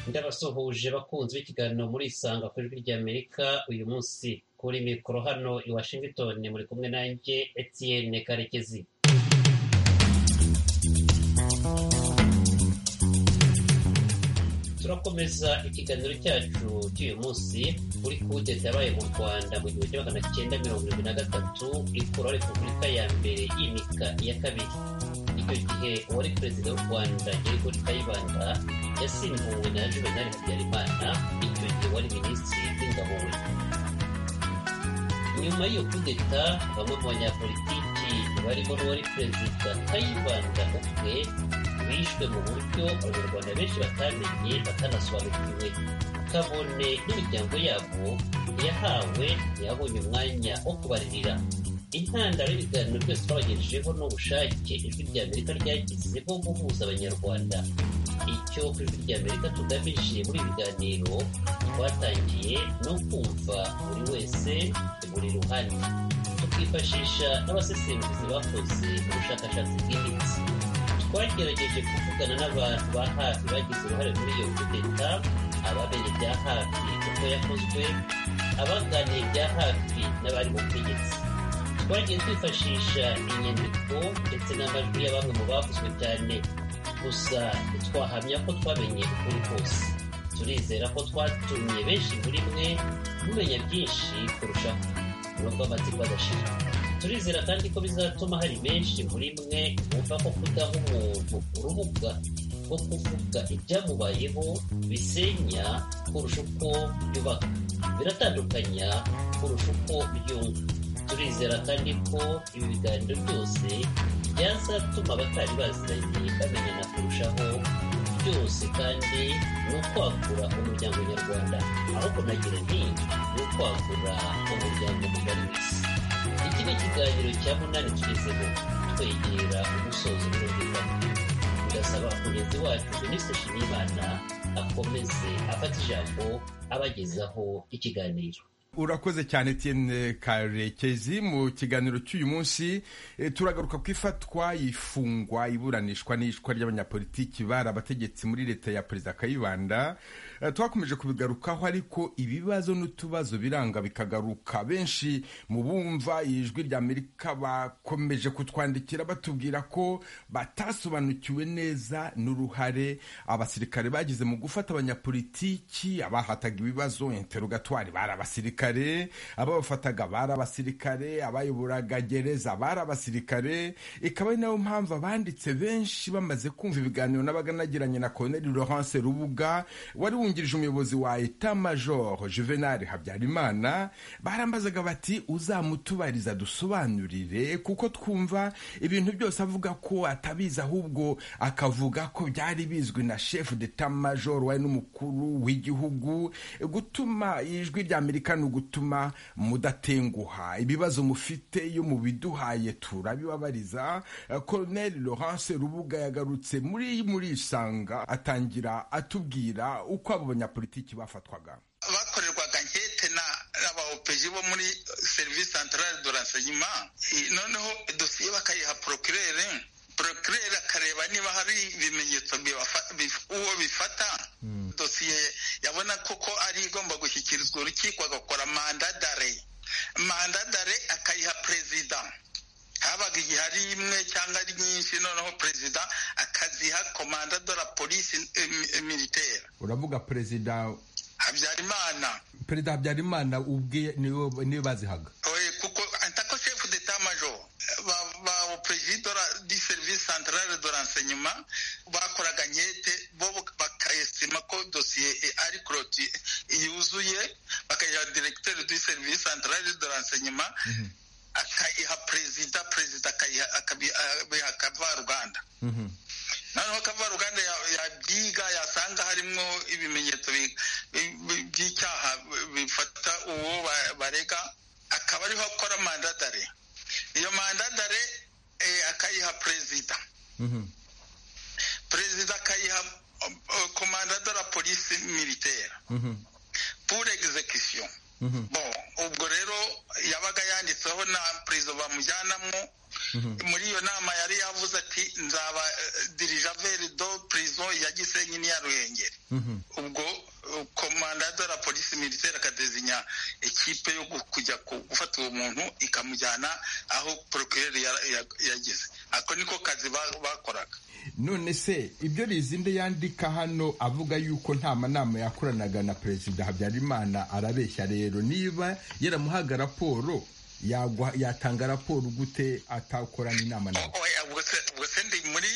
by'abasuhuje abakunzi b'ikiganiro muri Isanga ku ijwi ry'Amerika uyu munsi kuri mikoro hano i Washington muri kumwe nanjye Etienne Karekezi turakomeza ikiganiro cyacu cy'uyu munsi kuri kudeta yabaye mu rwanda mu gihumbi kimwe magana cyenda mirongo irindwi na gatatu ikuraho repubulika ya mbere y'imika iya kabiri icyo gihe uwari perezida w'u rwanda yeriko kayibanda yasimbuwe na juvenali habyarimana icyo gihe wari minisitiri w'ingabo we nyuma y'iyo kudeta bamwe mu banyapolitiki barimo n'uwari perezida kayibanda ubwe bishwe mu buryo abanyarwanda benshi batamenye batanasobanukiwe kabone n'imiryango yabo ntiyahawe ntiyabonye umwanya wo kubaririra intandaro y'ibiganiro byose twabagejejeho n'ubushake ijwi rya amerika ryagize bwo guhuza abanyarwanda icyo ijwi rya amerika tugamije muri ibi biganiro twatangiye no kumva buri wese buri ruhande tukifashisha n'abasesenguzi bakoze ubushakashatsi bwimbitse twagerageje kuvugana n'abantu ba hafi bagize uruhare muri iyo kudeta ababereye bya hafi uko yakozwe abaganiye bya hafi n'abari mu butegetsi twagiye twifashisha inyandiko ndetse n'amajwi ya bamwe mu bavuzwe cyane gusa ntitwahamya ko twamenye ukuri kose turizera ko twatumye benshi muri mwe mumenya byinshi kurushaho nubwo amatsiko adashira turizera kandi ko bizatuma hari benshi muri mwe bumva ko kudaha umuntu urubuga rwo kuvuga ibyamubayeho bisenya kurusha uko byubaka biratandukanya kurusha uko byumva turizera kandi ko ibi biganiro byose byazatuma abatari baziranye bamenyana kurushaho byose kandi ni ukwagura umuryango nyarwanda ahubwo nagira nti ni ukwagura umuryango mugari w'isi iki ni ikiganiro cya munani tugezeho twegera umusozo birumvikana ndasaba mugenzi wacu minisitiri nshimiyimana akomeze afata ijambo abagezaho ikiganiro urakoze cyane Etienne karekezi mu kiganiro cy'uyu munsi turagaruka ku ifatwa ifungwa iburanishwa n'ishwa ry'abanyapolitiki bari abategetsi muri leta ya perezida kayibanda twakomeje kubigarukaho ariko ibibazo n'utubazo biranga bikagaruka benshi mu bumva ijwi ry'amerika bakomeje kutwandikira batubwira ko batasobanukiwe neza n'uruhare abasirikare bagize mu gufata abanyapolitiki abahataga ibibazo interogatwari bari abasirikare abasirikare ababafataga bari abasirikare abayobora gereza bari abasirikare ikaba ari nayo mpamvu abanditse benshi bamaze kumva ibiganiro n'abaganagiranye na Colonel Laurence Rubuga wari wungirije umuyobozi wa Etat Major Juvenal Habyarimana barambazaga bati uzamutubariza dusobanurire kuko twumva ibintu byose avuga ko atabizi ahubwo akavuga ko byari bizwi na chef d'etat major wari n'umukuru w'igihugu gutuma ijwi rya Amerika ni gutuma mudatenguha ibibazo mufite iyo mubiduhaye turabibabariza Colonel Laurence Rubuga yagarutse muri muri isanga atangira atubwira uko abo banyapolitiki bafatwaga bakorerwaga nkete n'aba opeji bo muri serivisi santarare do renseignement noneho dosiye bakayiha procurere procurere akareba niba hari ibimenyetso uwo bifata dosiye yabona koko ari igomba gushyikirizwa urukiko agakora mandadare mandadare akayiha perezida habaga igihe ari imwe cyangwa ari nyinshi noneho perezida akaziha komanda de la polisi militaire uravuga perezida habyarimana perezida habyarimana ubwe niwe bazihaga kuko atako chef d'etat major ba perezida di service centrale de renseignement bakoraga nkete bo bakayesima ko dosiye ari kuroti yuzuye bakayiha directeur du service centrale de renseignement akayiha perezida perezida akabiha kavaruganda noneho kavaruganda yabyiga yasanga harimo ibimenyetso by'icyaha bifata uwo barega akaba ariho akora mandadare iyo mandadare akayiha perezida perezida akayiha komandada la polisi militaire pour execution bon ubwo rero yabaga yanditseho na perezida bamujyanamo muri iyo nama yari yavuze ati nzaba dirijaveri do prison ya gisenyi n'iya ruhengeri ubwo komanda de la polisi militaire akadezinya ikipe yo kujya gufata uwo muntu ikamujyana aho procureur yageze ako niko kazi bakoraga none se ibyo rizinde yandika hano avuga yuko nta manama yakoranaga na perezida habyarimana arabeshya rero niba yaramuhaga raporo yatanga raporo gute atakorana inama nawe ubwo se ndi muri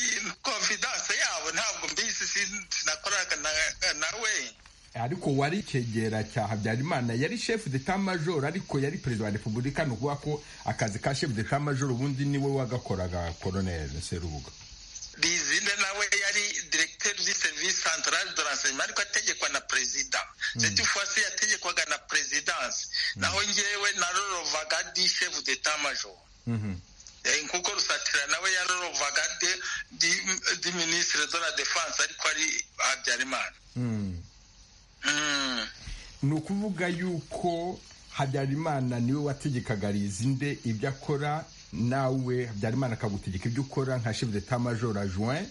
confidence yabo ntabwo mbizi sinakoraga nawe ariko wari ikegera cya habyarimana yari shefu de ta majoro ariko yari perezida wa repubulika ni ukuvuga ko akazi ka shefu de ta majoro ubundi niwe wagakoraga koroneri serubuga rizinde nawe yari directeur du service central de renseignement ariko ategekwa na perezida cette fois yategekwaga na presidence naho ngewe narorovaga di chef d'etat major nkuko rusatira nawe yarorovaga di ministre de la defense ariko ari habyarimana ni ukuvuga yuko habyarimana niwe wategekaga rizinde ibyo akora nawe habyarimana akagutegeka ibyo ukora nka chef d'etat major adjoint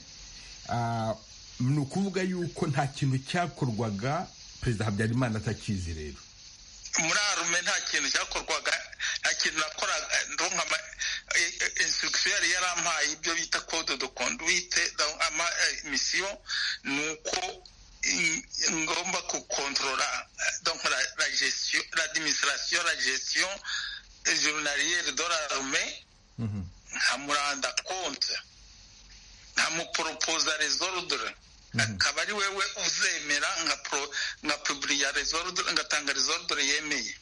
ni ukuvuga yuko nta kintu cyakorwaga perezida habyarimana atakizi rero muri arume nta kintu cyakorwaga nta kintu nakoraga nka instruction yari yarampaye ibyo bita code de conduite ama mission ni uko ngomba kukontorora donc la, la gestion l'administration la gestion journalière de l'armée nkamuranda compte nkamuporopoza resordre akaba ari wewe uzemera nka publiya resordre ngatanga resordre yemeye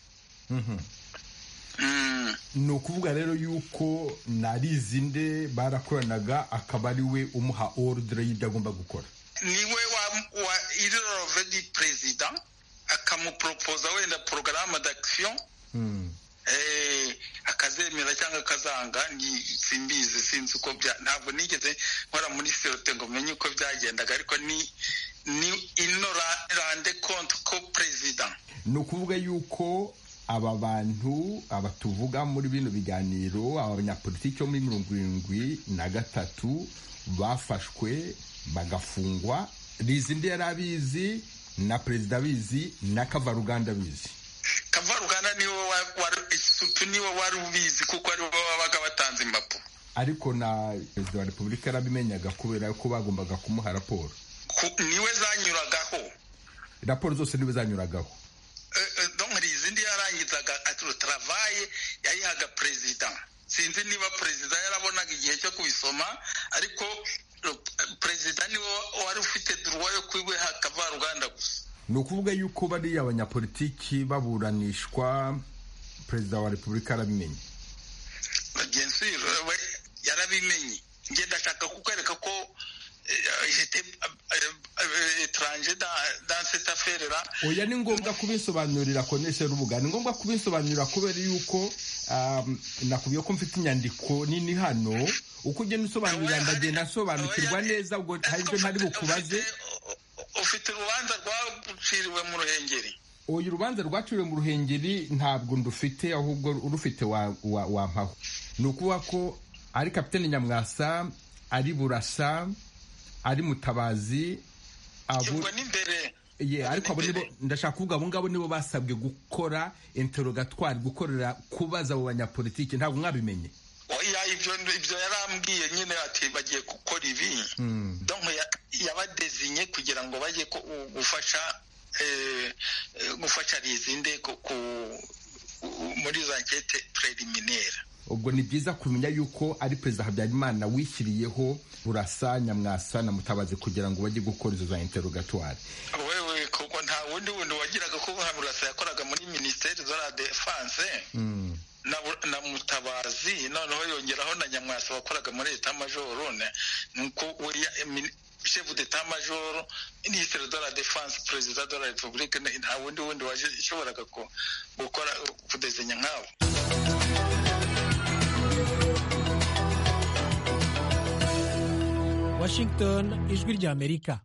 ni ukuvuga rero yuko narizinde barakoranaga akaba ari we umuha ordre y'ibyo agomba gukora niwe wa irorove di perezida akamuporopoza wenda porogaramu d'action akazemera cyangwa akazanga simbizi sinzi uko bya ntabwo nigeze nkora muri sirote ngo menye uko byagendaga ariko ni ni ino rande konti ko perezida ni ukuvuga yuko aba bantu aba tuvuga muri bino biganiro abanyapolitiki bo muri mirongo irindwi na gatatu bafashwe bagafungwa rizindi yari abizi na perezida abizi na kavaruganda abizi kavaruganda niwe isuku niwe wari ubizi kuko ari bo babaga batanze impapuro ariko na perezida wa repubulika yarabimenyaga kubera ko bagombaga kumuha raporo niwe zanyuragaho raporo zose niwe zanyuragaho hari izindi yarangizaga aturutarabaye yayihaga perezida sinzi niba perezida yarabonaga igihe cyo kubisoma ariko perezida niwe wari ufite duruwa yo kwibuha kavaruganda gusa ni ukuvuga yuko bariya abanyapolitiki baburanishwa perezida wa repubulika arabimenye bagenzura we yarabimenye njye ndashaka kukwereka ko etaranje danse taferera oya ni ngombwa kubisobanurira konesha rubuga ni ngombwa kubisobanurira kubera yuko nakubwiye ko mfite inyandiko nini hano uko ugenda usobanurira ndagenda asobanukirwa neza ubwo hari ibyo ntari bukubaze ufite urubanza rwaciriwe mu ruhengeri uyu urubanza rwaciriwe mu ruhengeri ntabwo ndufite ahubwo urufite wampaho ni ukuvuga ko ari kapitani nyamwasa ari burasa ari mutabazi ariko ndashaka kuvuga abo ngabo nibo basabwe gukora interogatwari gukorera kubaza abo banyapolitiki ntabwo mwabimenye ibyo yarambwiye nyine ati bagiye gukora ibi yabadezinye kugira ngo bajye gufasha gufasha rizinde muri za nkete preliminaire ubwo ni byiza kumenya yuko ari perezida habyarimana wishyiriyeho burasa nyamwasa na mutabazi kugira ngo bajye gukora izo za interogatwari wewe kuko nta wundi wundi wagiraga kuba burasa yakoraga muri minisiteri de la defense na mutabazi noneho yongeraho na nyamwasa wakoraga muri leta majoro nuko chef d'etat major ministre de la défense perezida de la republique nta wundi wundi waje ishoboraga gukora kudezenya nk'abo washington ijwi ry'amerika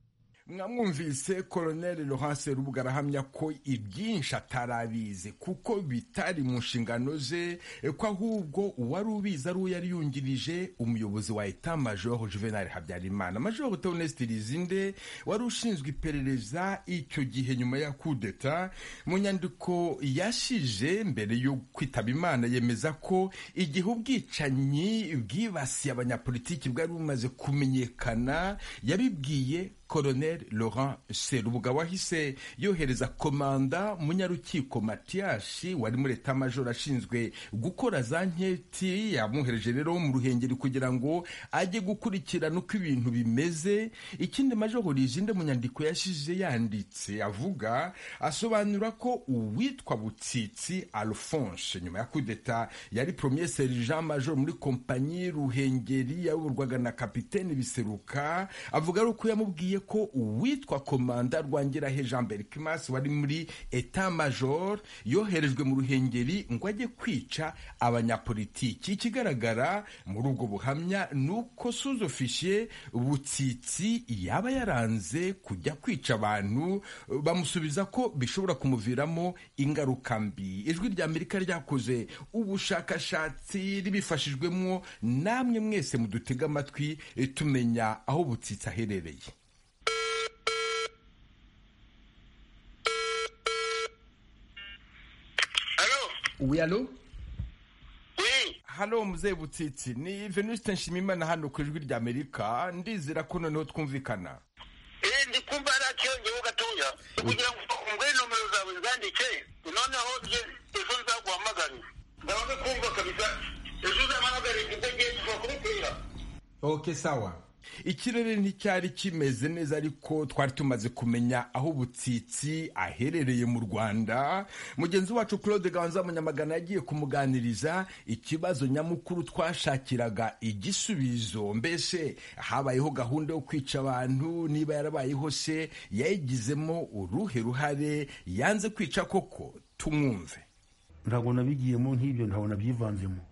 mwamwumvise koroneli Laurence rubuga arahamya ko ibyinshi atarabizi kuko bitari mu nshingano ze ko ahubwo uwari ubizi ari uwo yari yungirije umuyobozi wa eta majoro juvenal habyarimana majoro teoneste rizinde wari ushinzwe iperereza icyo gihe nyuma ya kudeta mu nyandiko yashije mbere yo kwitaba imana yemeza ko igihe ubwicanyi bwibasiye abanyapolitiki bwari bumaze kumenyekana yabibwiye Colonel Laurent Serubuga wahise yohereza komanda munyarukiko Matiyashi wari muri eta majoro ashinzwe gukora za nketi yamwohereje rero mu ruhengeri kugira ngo ajye gukurikirana uko ibintu bimeze ikindi majoro rizinde mu nyandiko yashize yanditse avuga asobanura ko uwitwa Butsitsi Alphonse nyuma ya kudeta yari premier sergent major muri kompanyi Ruhengeri yayoborwaga na kapiteni Biseruka avuga ari uko yamubwiye ko uwitwa komanda Rwangirahe Jean Berkimas wari muri eta major yoherejwe mu ruhengeri ngo ajye kwica abanyapolitiki ikigaragara muri ubwo buhamya ni uko suzofishe butsitsi yaba yaranze kujya kwica abantu bamusubiza ko bishobora kumuviramo ingaruka mbi ijwi rya amerika ryakoze ubushakashatsi ribifashijwemo namwe mwese mudutega amatwi tumenya aho butsitsi aherereye Oui, allô Oui. hano muzehe butsitsi ni venuste nshimimana hano ku ijwi ry'amerika ndizera ko noneho twumvikana eh ndi kumva ari akiyongeho gatoya kugira ngo umbwire nomero zawe zandike noneho ejo nzaguhamagare ndabaga kumva kabisa ejo uzahamagare kuko ngiye kubakubitira ok sawa ikirere nticyari kimeze neza ariko twari tumaze kumenya aho butsitsi aherereye mu rwanda mugenzi wacu claude ganza munyamagana yagiye kumuganiriza ikibazo nyamukuru twashakiraga igisubizo mbese habayeho gahunda yo kwica abantu niba yarabayeho se yayigizemo uruhe ruhare yanze kwica koko tumwumve ntabwo nabigiyemo nk'ibyo ntabwo nabyivanzemo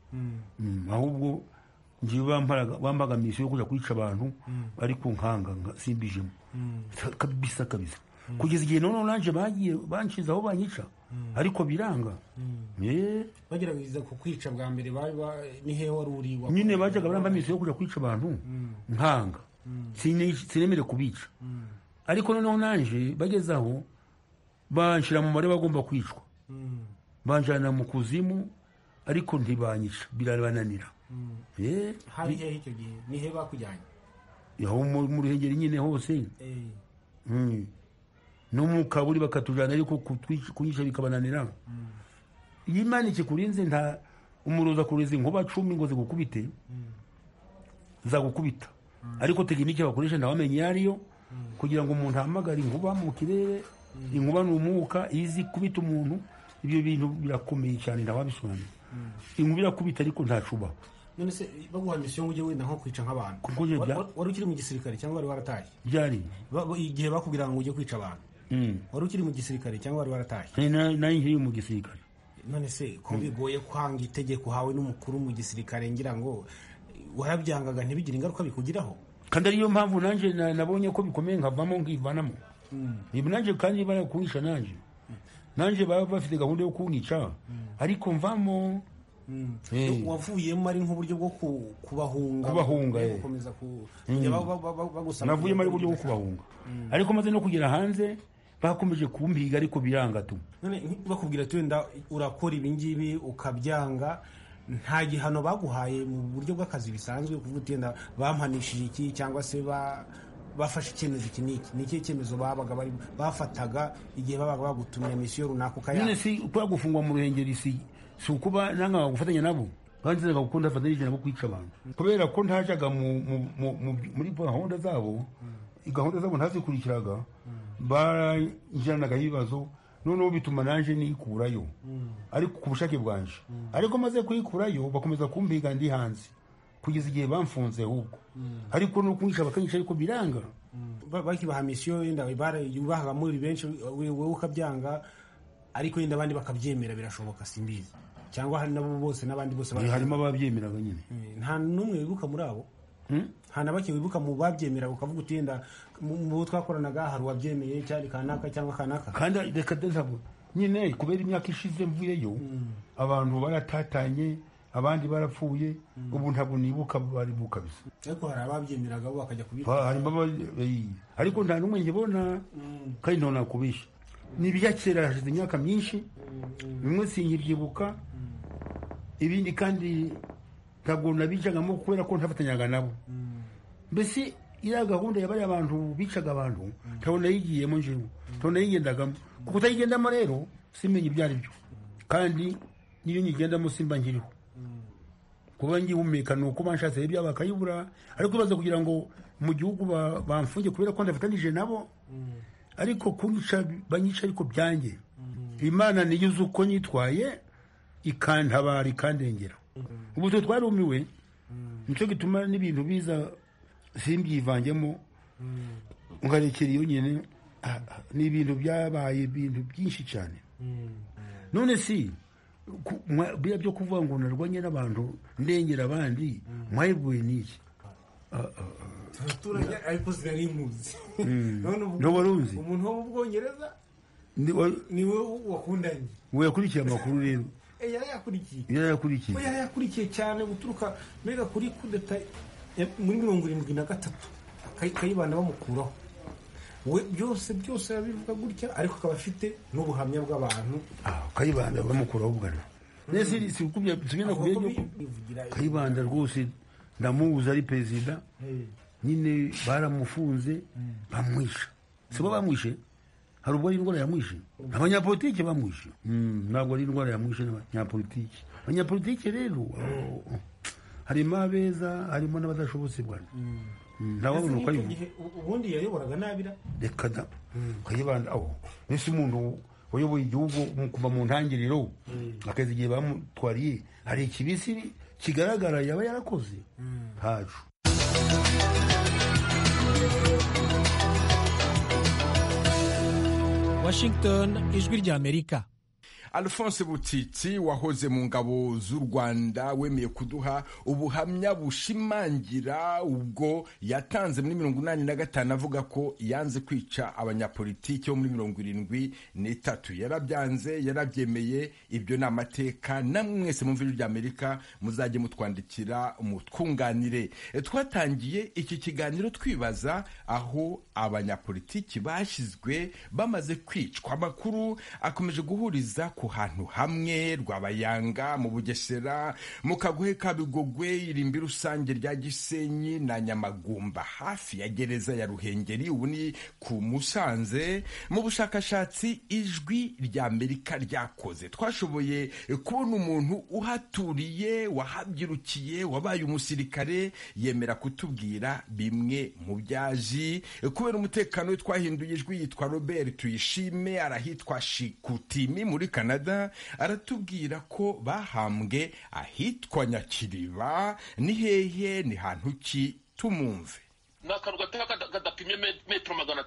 ahubwo njyewe bambaga misiyo yo kujya kwica abantu bari ku nkanga simbijemo kabisa kabisa kugeza igihe noneho nanjye bagiye banshize aho banyica ariko biranga bagerageza ku kwica bwa mbere ni hehe wari uri nyine bajyaga baramba misiyo yo kujya kwica abantu nkanga sinemere kubica ariko noneho nanjye bageze aho banshyira mu mubare bagomba kwicwa banjyana mu kuzimu ariko ntibanyica birabananira hari hehe icyo gihe ni hehe bakujyanye aho mu ruhengeri nyine hose no mu kaburi bakatujyana ariko kunyica bikabananira iyo imana ikikurinze nta umuroza kurinze inkuba cumi ngo zigukubite zagukubita ariko tekinike bakoresha ntawamenye iyo ariyo kugira ngo umuntu ahamagare inkuba mu kirere inkuba ni umwuka izi kubita umuntu ibyo bintu birakomeye cyane ntawabisobanura inkuba irakubita ariko ntacubaho none se baguha misiyo ngo ujye wenda nko kwica nk'abantu wari ukiri mu gisirikare cyangwa wari warataye byari igihe bakubwira ngo ujye kwica abantu wari ukiri mu gisirikare cyangwa wari warataye nayo nkiri mu gisirikare none se ko bigoye kwanga itegeko hawe n'umukuru mu gisirikare ngira ngo warabyangaga ntibigire ingaruka bikugiraho kandi ariyo mpamvu nanjye nabonye ko bikomeye nkavamo nkivanamo ibi nanjye kandi barakunisha nanjye nanjye baba bafite gahunda yo kunica ariko mvamo wavuyemo ari nk'uburyo bwo kubahunga kubahunga navuyemo ari uburyo bwo kubahunga ariko maze no kugera hanze bakomeje kumpiga ariko biranga tu bakubwira tu wenda urakora ibingibi ukabyanga nta gihano baguhaye mu buryo bw'akazi bisanzwe kuvuga uti wenda bampanishije iki cyangwa se bafashe icyemezo iki n'iki ni ikihe cyemezo babaga bafataga igihe babaga bagutumye misiyo runaka ukayanga none si kubera gufungwa mu ruhengeri si si ukuba nangaga gufatanya nabo banzizaga kuko ndafatanyije nabo kwica abantu kubera ko ntajyaga muri gahunda zabo gahunda zabo ntazikurikiraga barajyanaga ibibazo noneho bituma nanjye nikurayo ariko ku bushake bwanje ariko maze kuyikurayo bakomeza kumbiga ndi hanze kugeza igihe bamfunze ahubwo ariko no kunyica bakanyica ariko biranga bakibaha misiyo wenda bahaga muri benshi wowe ukabyanga ariko wenda abandi bakabyemera birashoboka simbizi cyangwa hari nabo bose n'abandi bose harimo ababyemeraga nyine nta n'umwe wibuka muri abo nta na bake wibuka mu babyemera ukavuga uti wenda mu mu bo twakoranaga hari uwabyemeye cyari kanaka cyangwa kanaka kandi reka ndazabona nyine kubera imyaka ishize mvuyeyo abantu baratatanye abandi barapfuye ubu ntabwo nibuka baribuka bisa ariko hari ababyemeraga bo bakajya kubita Ba- harimo aba- eh, ariko nta n'umwe nkibona kandi ntabwo nakubisha ni ibya kera hashize imyaka myinshi bimwe sinkibyibuka ibindi kandi ntabwo nabicagamo kubera ko ntafatanyaga nabo mbese iriya gahunda yabaye abantu bicaga abantu ntabona yigiyemo njyewe ntabona yigendagamo kuko utayigendamo rero simenya ibyo ari byo kandi n'iyo nyigendamo simba nkiriho kuba ngihumeka ni uko banshatse ibya bakayibura ariko ibaza kugira ngo mu gihugu ba- bamfunge kubera ko ndafatanije nabo ariko kunyica banyica ariko byanjye imana niyo uzi uko nyitwaye ikantabara ikandengera ubu twe twarumiwe nicyo gituma n'ibintu biza simbyivanjemo nkarekera iyo nyine Ah, ah, ni ibintu byabaye ibintu byinshi cyane none si ku- mwa- biriya byo kuvuga ngo narwanye n'abantu ndengera abandi mwayivuye n'iki abaturage ariko sinari muzi none ubwo- Ntabwo wari uzi? umuntu wo mu bwongereza Ndi- wa- ni we wakundanye wayakurikiye amakuru rero Eh, yari yakurikiye yari we yakurikiye yari yakurikiye cyane guturuka mbega kuri kudeta ya- muri mirongo irindwi na gatatu Kay- kayibanda bamukuraho we byose byose yabivuga gutya ariko akaba afite n'ubuhamya bw'abantu Ah, kayibanda bamukuraho bugana nese sikubye sibina Avuga ko kubye bivugira kayibanda rwose ndamuzi ari perezida Eh, nyine baramufunze bamwishe si bo bamwishe hari ubwo ari indwara yamwishe abanyapolitike bamwishe Mm, ntabwo ari indwara yamwishe n'abanyapolitike abanyapolitike rero oh, oh. harimo abeza harimo n'abadashobotse bwana Mm, ntawabona uko ese icyo abivuga gihe u- ubundi yayoboraga nabira reka da kayibanda aho mbese umuntu wayoboye igihugu mu- kuva mu ntangiriro akazi igihe bamutwariye hari ikibisi kigaragara yaba yarakoze ntacu Washington ijwi ry'Amerika alphonse butitsi wahoze mu ngabo z'u rwanda wemeye kuduha ubuhamya bushimangira ubwo yatanze muri mirongo inani na gatanu avuga ko yanze kwica abanyapolitiki bo muri mirongo irindwi n'itatu yarabyanze yarabyemeye ibyo ni amateka namwe mwese mu ijwi ry'amerika muzajye mutwandikira mutwunganire E, twatangiye iki kiganiro twibaza aho abanyapolitiki bashyizwe bamaze kwicwa amakuru akomeje guhuriza ku hantu hamwe rwabayanga mu bugesera mu kagohe ka bigogwe irimbi rusange rya gisenyi na nyamagumba hafi ya gereza ya ruhengeri ubu ni ku musanze mu bushakashatsi ijwi ry'amerika ryakoze twashoboye kubona umuntu uhaturiye wahabyirukiye wabaye umusirikare yemera kutubwira bimwe mu byaji kubera umutekano we twahinduye ijwi yitwa robert tuyishime arahitwa shikutimi muri canada aratubwira ko bahambwe ahitwa nyakiriba ni hehe ni hantu ki tumumve ni akantu gatoya kada- kadapimye me- metero magana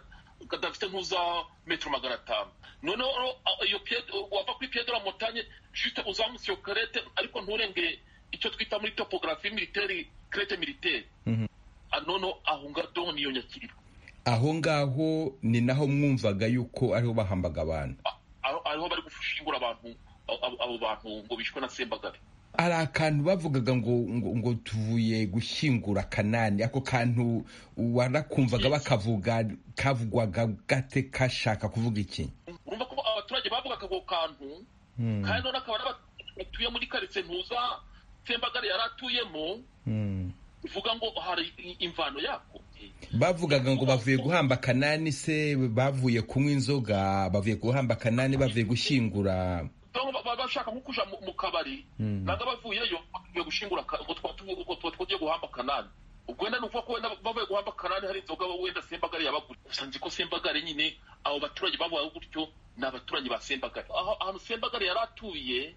kadafite nk'uza metero magana atanu noneho ro- a- iyo pied- wava kuri piyedo la montagne juste uzamutse iyo karete ariko nturenge icyo twita muri topographe militeri karete militeri noneho aho ngaho niyo nyakiriba aho ngaho ni naho mwumvaga yuko ariho bahambaga abantu A- aho ariho bari gushyingura abantu a- abo abo bantu ngo bishwe na sembagare hari akantu bavugaga ngo ngo, ngo tuvuye gushyingura kanani ako kantu warakumvaga bakavuga kavugwaga gate kashaka kuvuga iki urumva ko abaturage bavugaga ako kantu kandi noneho akaba ari abaturage batuye muri karitsiye ntuza sembagare yari atuyemo uvuga ngo hari i- imvano yako bavugaga ngo bavuye guhamba kanani se bavuye kunywa inzoga bavuye guhamba kanani bavuye gushyingura Dore baba bashaka nko kuja mu- mu kabari nanga bavuyeyo bagiye gushingura ka- ngo twa tuvuye ubwo twa twagiye guhamba kanani ubwo wenda nuvuga ko wenda bavuye guhamba kanani hari inzoga wenda sembagare yabagura gusa nzi ko sembagare nyine abo baturage babayeho gutyo ni abaturage ba sembagare aho ahantu sembagare yari atuye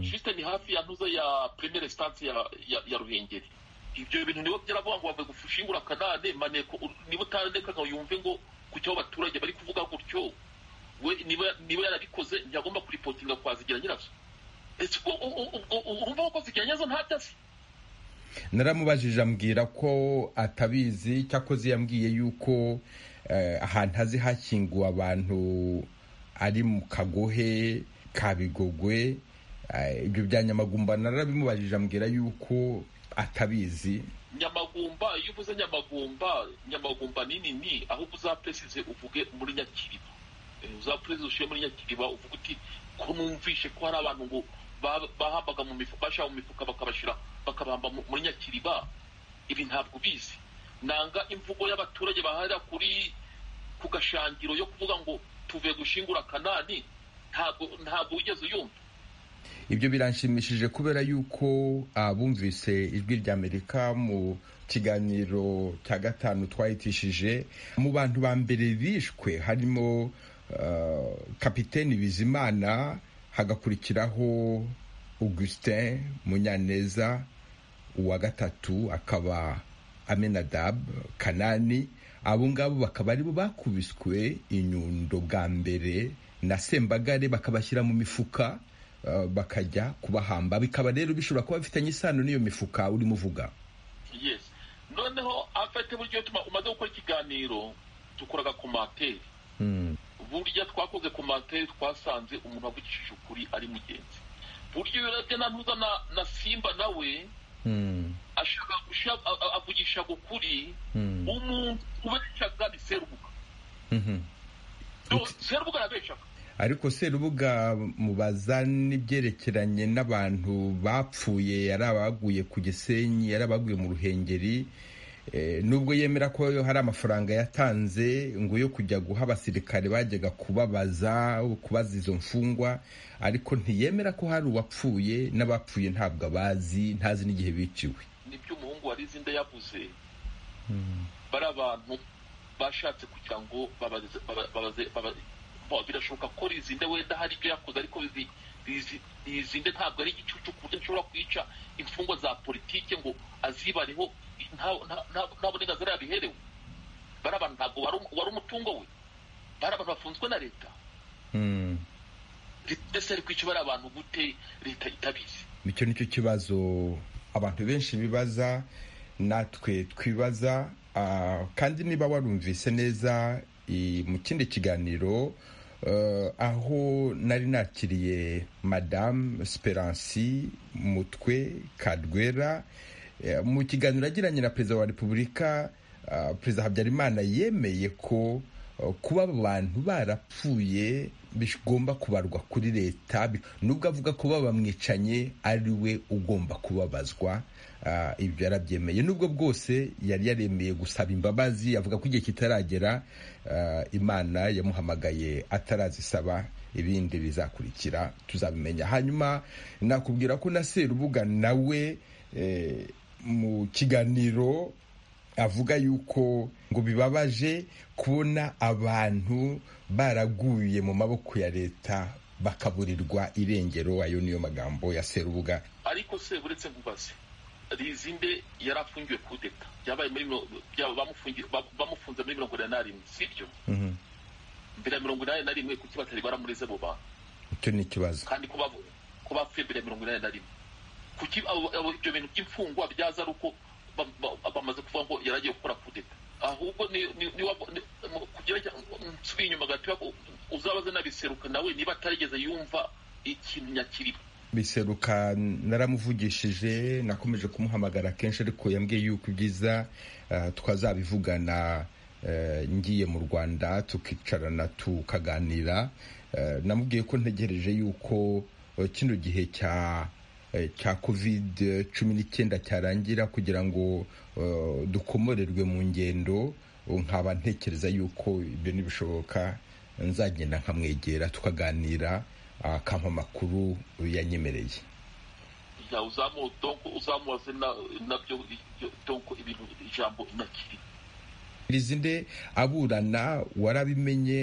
juste ni hafi ya ntuza ya premiere stance ya, ya, ya ruhengeri ibyo bintu nibo byaravuga ngo bavuye gufushingura kanane maneko ur- niba utarandeka ngo yumve ngo kuki abo baturage bari kuvuga gutyo we niba niba yarabikoze ntiyagomba kuripotinga kwazigira nyirazo ese ubwo- u- u- ubwo urumva ko kwazigira nyirazo ntadasi naramubajije ambwira ko atabizi cyakoze yambwiye yuko eh, ahantu hazi hakinguwe abantu ari mu kagohe ka bigogwe eh, ibyo bya nyamagumba narabimubajije ambwira yuko atabizi nyamagumba iyo uvuze nyamagumba nyamagumba ni nini aho uzaperesize uvuge muri nyakiriba Eh, uzaperesize ushyire muri nyakiriba uvuge uti ko numvishe ko hari abantu ngo ba- bahambaga mu mifuka bashyira mu mifuka bakabashyira bakabamba mu- muri nyakiriba ibi ntabwo ubizi nanga imvugo y'abaturage baharira kuri ku gashangiro yo kuvuga ngo tuve gushingura kanani ntabwo ntabwo wigeze uyumva ibyo biranshimishije kubera yuko abumvise ijwi rya amerika mu kiganiro cya gatanu twahitishije mu bantu ba mbere bishwe harimo eh, kapiteni bizimana hagakurikiraho augustin munyaneza uwa gatatu akaba amenadab kanani abo ngabo bakaba aribo bakubiswe inyundo bwa mbere na sembagare bakabashyira mu mifuka eh, bakajya kubahamba bikaba rero bishobora kuba bifitanye isano n'iyo mifuka urimo uvuga yes noneho afite buryo tuma umaze gukora ikiganiro dukoraga komateri Mm, burya twakoze komateri twasanze umuntu wavugishije ukuri ari mugenzi buryo iyo urebye na ntuza na, na simba nawe mm, ashaka gusha- a- a- avugisha ukuri mm, umuntu ubeshaga ni serubuga mhm. Do- serubuga arabeshaga ariko serubuga mubaza n'ibyerekeranye n'abantu bapfuye yari abaguye ku gisenyi yari abaguye mu ruhengeri Eh, nubwo yemera ko hari amafaranga yatanze ngo yo kujya guha abasirikare bajyaga kubabaza kubaza izo mfungwa ariko ntiyemera ko hari uwapfuye n'abapfuye ntabwo abazi ntazi n'igihe biciwe nibyo umuhungu wa Lizinde yavuze bari abantu bashatse kugira ngo babaze baba- babaze- baba- bo- birashoboka ko Lizinde wenda hari ibyo yakoze ariko Lizi- Lizi- Lizinde ntabwo ari igicucu ku buryo ashobora kwica imfungwa za politike ngo azibareho nta- nta nta- nta burenganzira yabiherewe bari abantu ntabwo wari um- wari umutungo we bari abantu bafunzwe na leta Mm. mbese ari kwica bari abantu gute leta itabizi icyo nicyo kibazo abantu benshi bibaza natwe twibaza ah, kandi niba warumvise neza i- mu kindi kiganiro eh, aho nari nakiriye madamu siperansi mutwe kadwera eh, mu kiganiro yagiranye na perezida wa repubulika ah, perezida habyarimana yemeye ko eh, kuba abantu barapfuye bigomba kubarwa kuri leta bi- nubwo avuga ko bamwicanye ari we ugomba kubabazwa ah, ibyo yarabyemeye nubwo bwose yari yaremeye gusaba imbabazi avuga ko igihe kitaragera ah, imana yamuhamagaye atarazisaba ibindi bizakurikira tuzabimenya hanyuma nakubwira ko na serubuga nawe eh, mu kiganiro avuga yuko ngo bibabaje kubona abantu baraguye mu maboko ya leta bakaburirwa irengero ayo niyo magambo ya serubuga ariko se uretse ngubaze rizinde yari afungiwe kudeta byabaye muri miro- byaba bamufungi- ba- bamufunze muri mirongo inani na rimwe sibyo Mhm. mbere ya mirongo inani na rimwe kuki batari baramureze abo bantu icyo ni ikibazo kandi ko bavu- ko bapfuye mbere ya mirongo inani na rimwe kuki abo- abo- ibyo bintu by'imfungwa byaza ari uko ba- ba- bamaze kuvuga ngo yaragiye gukora kudeta ahubwo ni ni- ni wa- ni- mu- kugira ngo- nsubire inyuma gatoya u- uzabaze n'abiseruka nawe niba atarigeze yumva ikintu nyakiriba biseruka naramuvugishije nakomeje kumuhamagara kenshi ariko yambwiye yuko ibyiza eh, twazabivugana eh, ngiye mu rwanda tukicarana tukaganira Eh, namubwiye ko ntegereje yuko eh, kino gihe cya eh, cya covid cumi n'icyenda cyarangira kugira ngo eh, dukomorerwe mu ngendo ubu nkaba ntekereza yuko ibyo nibishoboka nzagenda nkamwegera tukaganira akampa amakuru yanyemereye ya uzamu donko uzamubaze na- nabyo ibyo- donko ibintu ijambo inakiri rizinde aburana warabimenye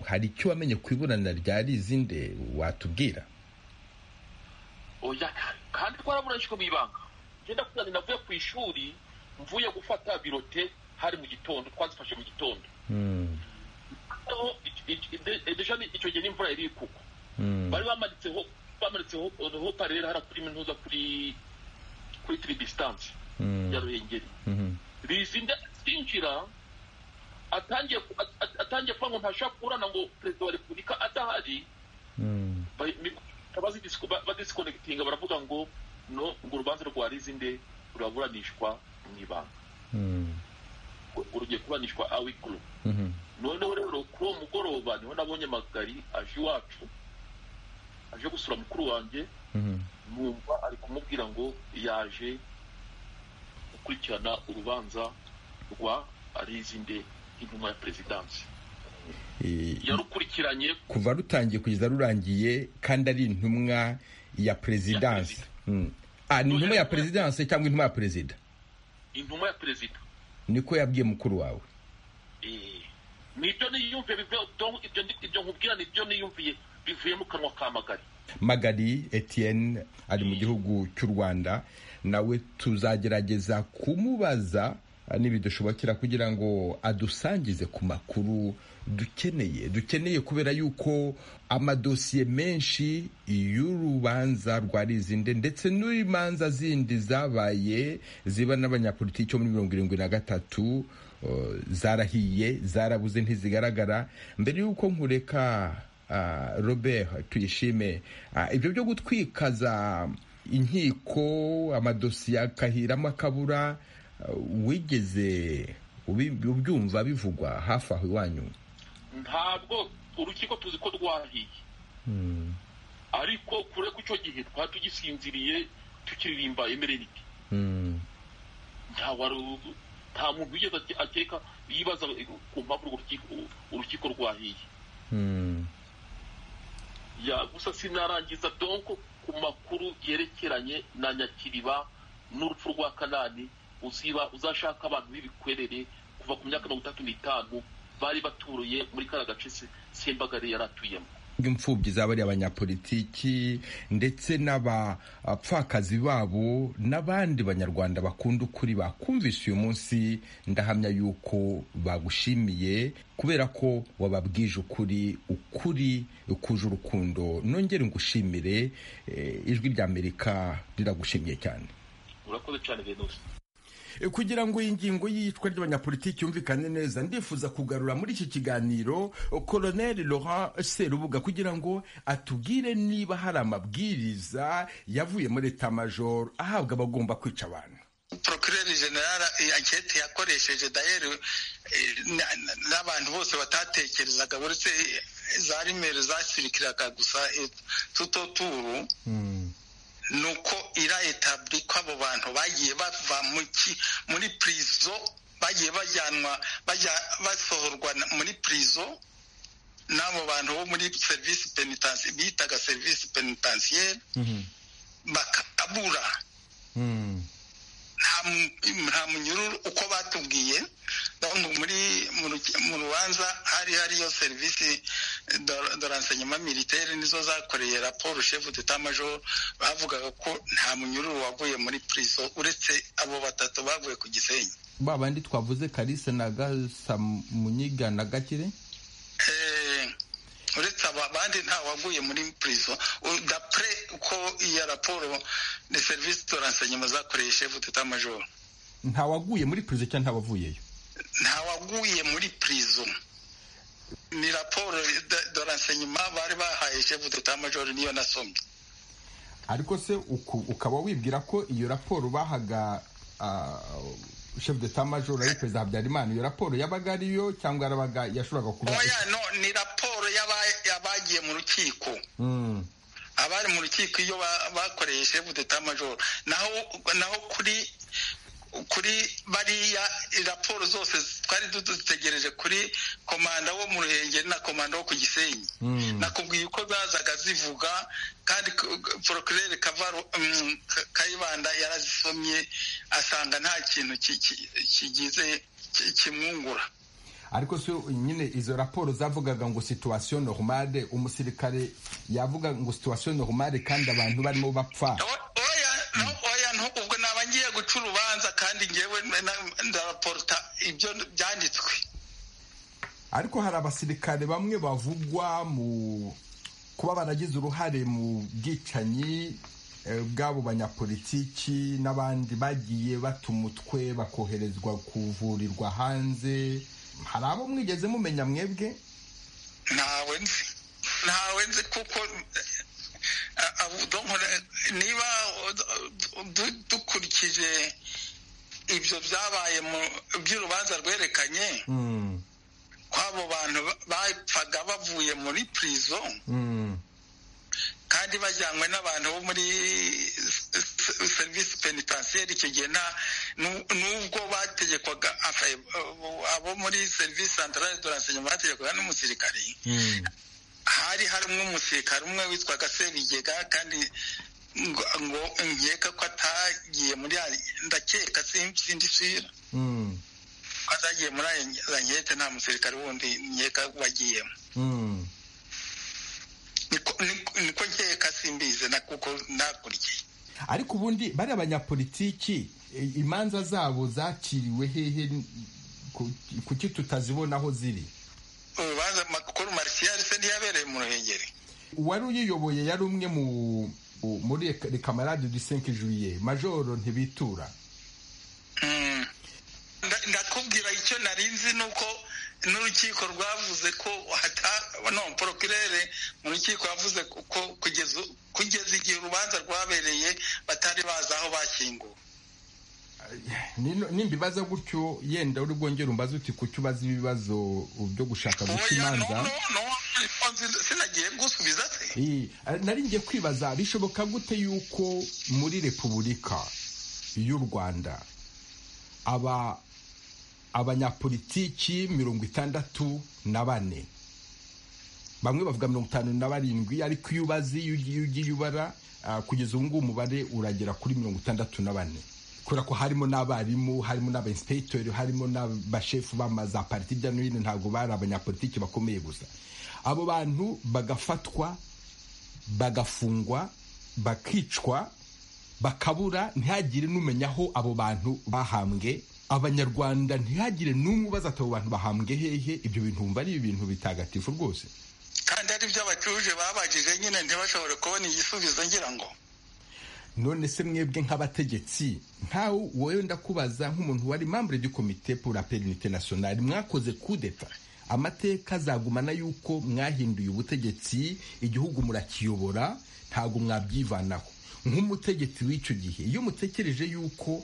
hari icyo wamenye ku iburana rya rizinde watubwira oya kandi twaraburanishwe mu ibanga ngenda kuzana navuye ku ishuri mvuye gufata birote hari mu gitondo twazifashe mu gitondo aho deja ni- icyo gihe n'imvura yari kugwa bari bamanitseho bamanitseho parere hara kuri minuza kuri kuri tiri disitanse ya ruhengeri bizinda atinjira atangiye ku- at- at- atangiye kuvuga ngo ntashobora kuburana ngo perezida wa repubulika adahari badisikonegitinga baravuga ngo no ngo urubanza rwa rizinde ruraburanishwa mu ibanga ngo rugiye kuburanishwa awikuru noneho rero kuri uwo mugoroba niho nabonye magari aje iwacu aje gusura mukuru wanjye numva ari kumubwira ngo yaje gukurikirana urubanza rwa rizinde intumwa ya perezidansi yarukurikiranye kuva rutangiye kugeza rurangiye kandi ari intumwa ya perezidanse Mm. Ah, ni intumwa ya perezidanse cyangwa intumwa ya perezida intumwa ya perezida niko yabwiye mukuru wawe Eh, nibyo niyumviye bivuye donc ibyo ndi- ibyo nkubwira nibyo niyumviye bivuye mu kanwa ka magari magari etienne ari mu gihugu cy'u rwanda nawe tuzagerageza kumubaza n'ibidushobokera kugira ngo adusangize ku makuru dukeneye dukeneye kubera yuko amadosiye menshi y'urubanza rwa rizinde ndetse n'imanza zindi zabaye ziba n'abanyapolitiki bo muri mirongo irindwi na gatatu uh, zarahiye zarabuze ntizigaragara mbere y'uko nkureka Ah, Robert tuyishime Ah, ibyo byo gutwikaza inkiko amadosiye akahiramo akabura ah, wigeze ubi- ubyumva bivugwa hafi aho iwanyu ntabwo urukiko tuzi ko rwahiye ariko kure ku icyo gihe twari tugisinziriye tukiririmba emerenike Mm, nta wari- nta muntu wigeze ake- akeka yibaza ku mpamvu urwo rukiko- urukiko rwahiye mm, ya gusa sinarangiza donko ku makuru yerekeranye na nyakiriba n'urupfu rwa kanani uziba uzashaka abantu b'ibikwerere kuva ku myaka mirongo itatu n'itanu bari baturuye muri kariya gace Se- sembagare yari atuyemo imfubyi z'abari abanyapolitiki ndetse n'abapfakazi babo n'abandi banyarwanda bakunda ukuri bakumvise uyu munsi ndahamya yuko bagushimiye kubera ko wababwije ukuri ukuri kuje urukundo nongere ngushimire eh, ijwi ry'amerika riragushimiye cyane urakoze cyane venusi E, kugira ngo iyi ngingo y'iyicwa ry'abanyapolitiki yumvikane neza ndifuza kugarura muri iki kiganiro koloneli laurent serubuga kugira ngo atubwire niba hari amabwiriza yavuye muri etamajoro ahabwa abagomba kwica abantu porokireri generara iyi anketi yakoresheje dayeri eh, na- na- n'abantu bose batatekerezaga uretse eh, za rimero zasirikiraga gusa eh, tuto turu ni uko ira etabli ko abo bantu bagiye bava mu ki- muri purizo bagiye bajyanwa bajya- basohorwa na- muri purizo n'abo bantu bo muri serivisi penitensi bitaga serivisi penitensiyeri bakabura nta mu- nta munyururu uko batubwiye donc muri mu ruki- mu rubanza hari hariyo serivisi de- de renseignement militaire nizo zakoreye raporo chef d'état major bavugaga ko nta munyururu wavuye muri prison uretse abo batatu bavuye ku gisenyi ba bandi twavuze kalisa na gasamunyiga na gakire Eh, uretse aba abandi nta waguye muri prison U- d'après uko iyo raporo de service de renseignement zakoreye chef d'état major ntawaguye muri perezida cyangwa ntawavuyeyo ntawaguye muri prison ni raporo de- de renseignement bari bahaye chef d'état major niyo nasomye ariko se uku- ukaba wibwira ko iyo raporo bahaga ah, chef d'état major ari perezida habyarimana iyo raporo yabaga ariyo cyangwa yarabaga yashoboraga kuba oya no ni raporo y'aba- y'abagiye mu rukiko Mm, abari mu rukiko iyo ba- bakoreye chef d'état major naho naho kuri kuri bariya raporo zose twari dutegereje kuri komanda wo mu ruhengeri na komanda wo ku gisenyi nakubwiye uko zazaga zivuga kandi porokirere kavaro mm, Ka- kayibanda yarazisomye asanga nta kintu ki- ki- kigize ki- kimwungura ariko se nyine izo raporo zavugaga ngo situation normale umusirikare yavuga ngo situation normale kandi abantu barimo bapfa O- oya no oya no ubwo naba ngiye guca urubanza kandi ngewe na- na- ndaraporota ibyo byanditswe ariko hari abasirikare bamwe bavugwa mu kuba baragize uruhare mu bwicanyi eh, bw'abo banyapolitiki n'abandi bagiye bata umutwe bakoherezwa kuvurirwa hanze hari abo mwigeze mumenya mwebwe ntawe nzi ntawe nzi kuko eh, abo- donc, niba du- dukurikije ibyo byabaye mu by'urubanza rwerekanye Mm, kw'abo bantu ba- bapfaga bavuye muri prison mm, kandi bajyanywe n'abantu bo muri serivisi penitensiyeri icyo gihe nta nu- nubwo bategekwaga enfin, eh, abo muri serivisi santarare de renseignement bategekwaga n'umusirikari mm, hari harimo umusirikare umwe witwaga Sebigega kandi ngo ngo nkeka ko atagiye muri ari- ndakeka sin- sindisubira mm, ko atagiye muri ariya nkete nta musirikare wundi nkeka wagiyemo mm. niko niko- niko nkeka simbizi na kuko ndakurikiye ariko ubundi bari abanyapolitiki eh, imanza zabo zaciriwe hehe n- ku- kuki tutazibona aho ziri urubanza makuru marishiyari se ntiyabereye mu ruhengeri uwari uyiyoboye yari umwe mu mu- muri kamarade du 5 juillet majoro ntibitura Mm. Nda- ndakubwira icyo narinzi nuko n'urukiko rwavuze ko hata no procureur mu rukiko yavuze ko ko kugeza u- kugeza igihe urubanza rwabereye batari bazi aho bashyinguwe Nino- nimbibaza gutyo yenda uri bwongere umbaze uti kuki ubaza ibibazo byo gushaka guca oya no imanza no no sinzi- sinagiye gusubiza se Eh, nari ngiye kwibaza bishoboka gute yuko muri repubulika y'u rwanda aba abanyapolitiki mirongo itandatu na bane bamwe bavuga mirongo itanu na barindwi ariko iyo ubazi iyo ugiye ugiye ubara ah, kugeza ubu ngubu umubare uragera kuri mirongo itandatu na bane kubera ko harimo n'abarimu harimo n'abainsipegiteri harimo n'abashefu b'amaza pariti hirya no hino ntabwo bari abanyapolitiki bakomeye gusa abo bantu bagafatwa bagafungwa bakicwa bakabura ntihagire n'umenya aho abo bantu bahambwe abanyarwanda ntihagire n'umwe ubaza ati abo bantu bahambwe hehe ibyo bintu wumva ari ibintu bitagatifu rwose kandi ari ibyo abatuje babajije nyine ntibashobore kubona igisubizo ngira ngo none se mwebwe nk'abategetsi nkawe wowe ndakubaza nk'umuntu wari membre du comité pour la paix et l'unité nationale mwakoze kudeta amateka azagumana yuko mwahinduye ubutegetsi igihugu murakiyobora ntabwo mwabyivanaho nk'umutegetsi w'icyo gihe iyo mutekereje yuko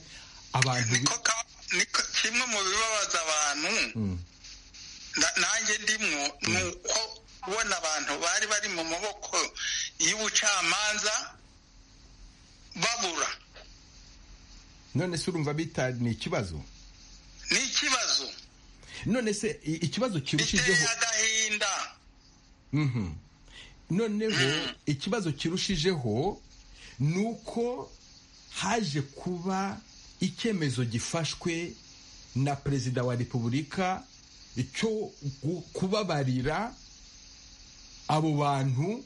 abantu bi- niko ka- niko kimwe mu bibabaza abantu Mm. na- nanjye ndimwo ni uko kubona abantu bari bari mu maboko y'ubucamanza babura none se urumva bita ni ikibazo ni ikibazo none se i- ikibazo kirushijeho biteye agahinda Mhm. noneho ikibazo kirushijeho ni uko haje kuba icyemezo gifashwe na perezida wa repubulika cyo gu- kubabarira abo bantu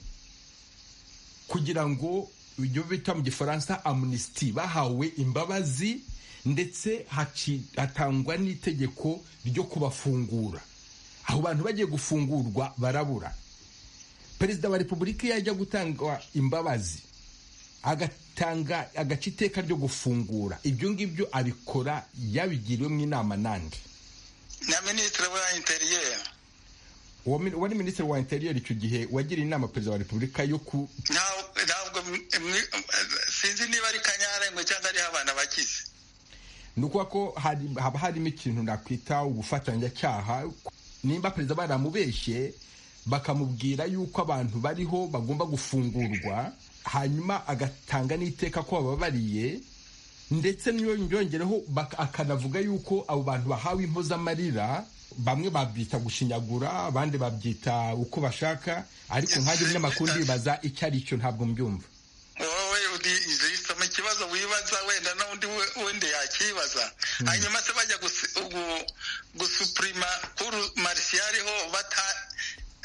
kugira ngo ibyo bita mu gifaransa amunisiti bahawe imbabazi ndetse haci- hatangwa n'itegeko ryo kubafungura abo bantu bagiye gufungurwa barabura perezida wa repubulika iyo ajya gutanga imbabazi agatanga agaca iteka ryo gufungura ibyo ngibyo abikora yabigiriwemo inama nande na minisitiri wa interiyeri uwo min- wari minisitiri wa interiyeri icyo gihe wagiriye inama perezida wa repubulika yo ku Nta- ntabwo mwi- sinzi niba ari kanyarengo cyangwa ariho abana bakize ni ukuvuga ko hari- haba harimo ikintu nakwita ubufatanyacyaha nimba perezida baramubeshye bakamubwira yuko abantu bariho bagomba gufungurwa hanyuma agatanga n'iteka ko bababariye ndetse niyo yongereho bak- akanavuga yuko abo bantu bahawe impozamarira bamwe babyita gushinyagura abandi babyita uko bashaka ariko nkanjye umunyamakuru ndibaza icyo ari cyo ntabwo mbyumva wowe udisoma ikibazo wibaza wenda n'undi we- wundi yakibaza hanyuma se bajya gusi- ugu- gusupurima kuru marisiyariho bata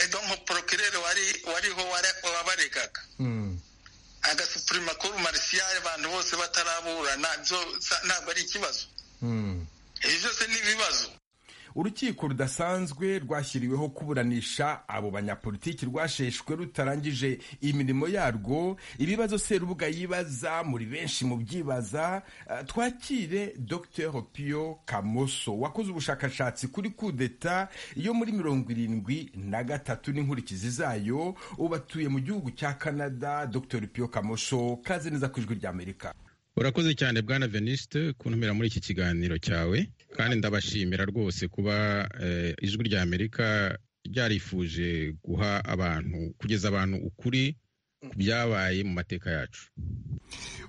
edonko porokirere wari wariho wara- wabaregaga Mm. agasupurima kuru marisiyari abantu bose bataraburana byo sa- ntabwo ari ikibazo Mm. ibyo byose ni ibibazo urukiko rudasanzwe rwashyiriweho kuburanisha abo banyapolitiki rwasheshwe rutarangije imirimo yarwo ibibazo serubuga yibaza muri benshi mu byibaza eh, twakire dr pio kamoso wakoze ubushakashatsi kuri kudeta yo muri mirongo irindwi na gatatu n'inkurikizi zayo ubu atuye mu gihugu cya canada dr pio kamoso kaze neza ku ijwi ry'amerika urakoze cyane bwana venisite kuntumira muri iki kiganiro cyawe kandi ndabashimira rwose kuba eh, ijwi rya amerika ryarifuje guha abantu kugeza abantu ukuri ku byabaye mu mateka yacu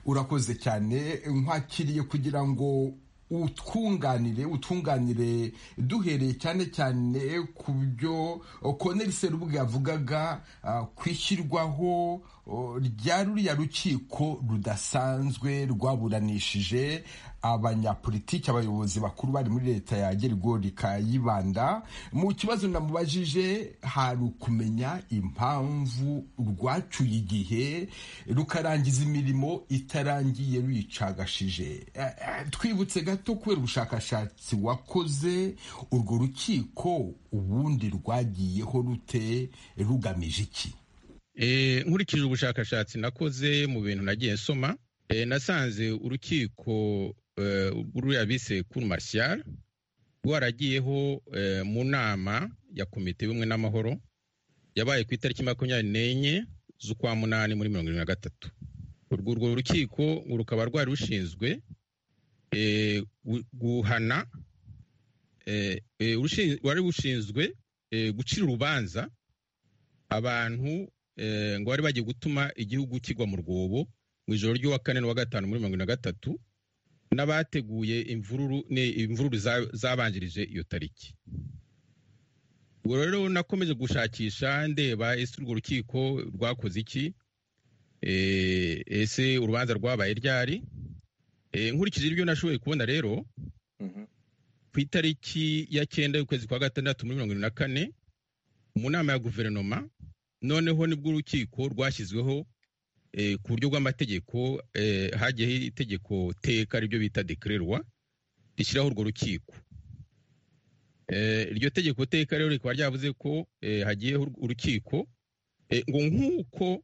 urakoze cyane nkwakiriye kugira ngo utwunganire utunganire duhereye cyane cyane ku byo koneri serubuga yavugaga ah, ku ishyirwaho oh, rya ruriya rukiko rudasanzwe rwaburanishije abanyapolitiki abayobozi bakuru bari muri leta ya gerigori kayibanda mu kibazo namubajije hari ukumenya impamvu rwacyuye igihe rukarangiza imirimo itarangiye ruyicagashije Eh, eh, twibutse gato kubera ubushakashatsi wakoze urwo rukiko ubundi rwagiyeho rute rugamije iki Eh, nkurikije ubushakashatsi nakoze mu bintu nagiye nsoma eh, nasanze urukiko eh, ruriya bise kuru marishiyari rwaragiyeho eh, mu nama ya komite y'ubumwe n'amahoro yabaye ku itariki makumyabiri n'enye z'ukwa munani muri mirongo irindwi na gatatu urwo urwo rukiko rukaba rwari rushinzwe eh, gu- guhana eh, eh, rushi- rwari rushinzwe eh, gucira urubanza abantu eh, ngo bari bagiye gutuma igihugu kigwa mu rwobo mu ijoro ry'uwa kane n'uwa gatanu muri mirongo irindwi na gatatu n'abateguye imvururu ni imvururu za- zabanjirije iyo tariki ubwo rero nakomeje gushakisha ndeba ese urwo rukiko rwakoze iki Eh, ese urubanza rwabaye ryari Eh, nkurikije ibyo nashoboye kubona rero ku itariki ya cyenda y'ukwezi kwa gatandatu muri mirongo irindwi na kane mu nama ya guverinoma noneho nibwo urukiko rwashyizweho eh, ku buryo bw'amategeko eh, hagiyeho itegeko teka aribyo bita dekererwa rishyiraho urwo rukiko Eh, iryo tegeko teka rero rikaba ryavuze ko eh, hagiyeho ur- urukiko eh, ngo nk'uko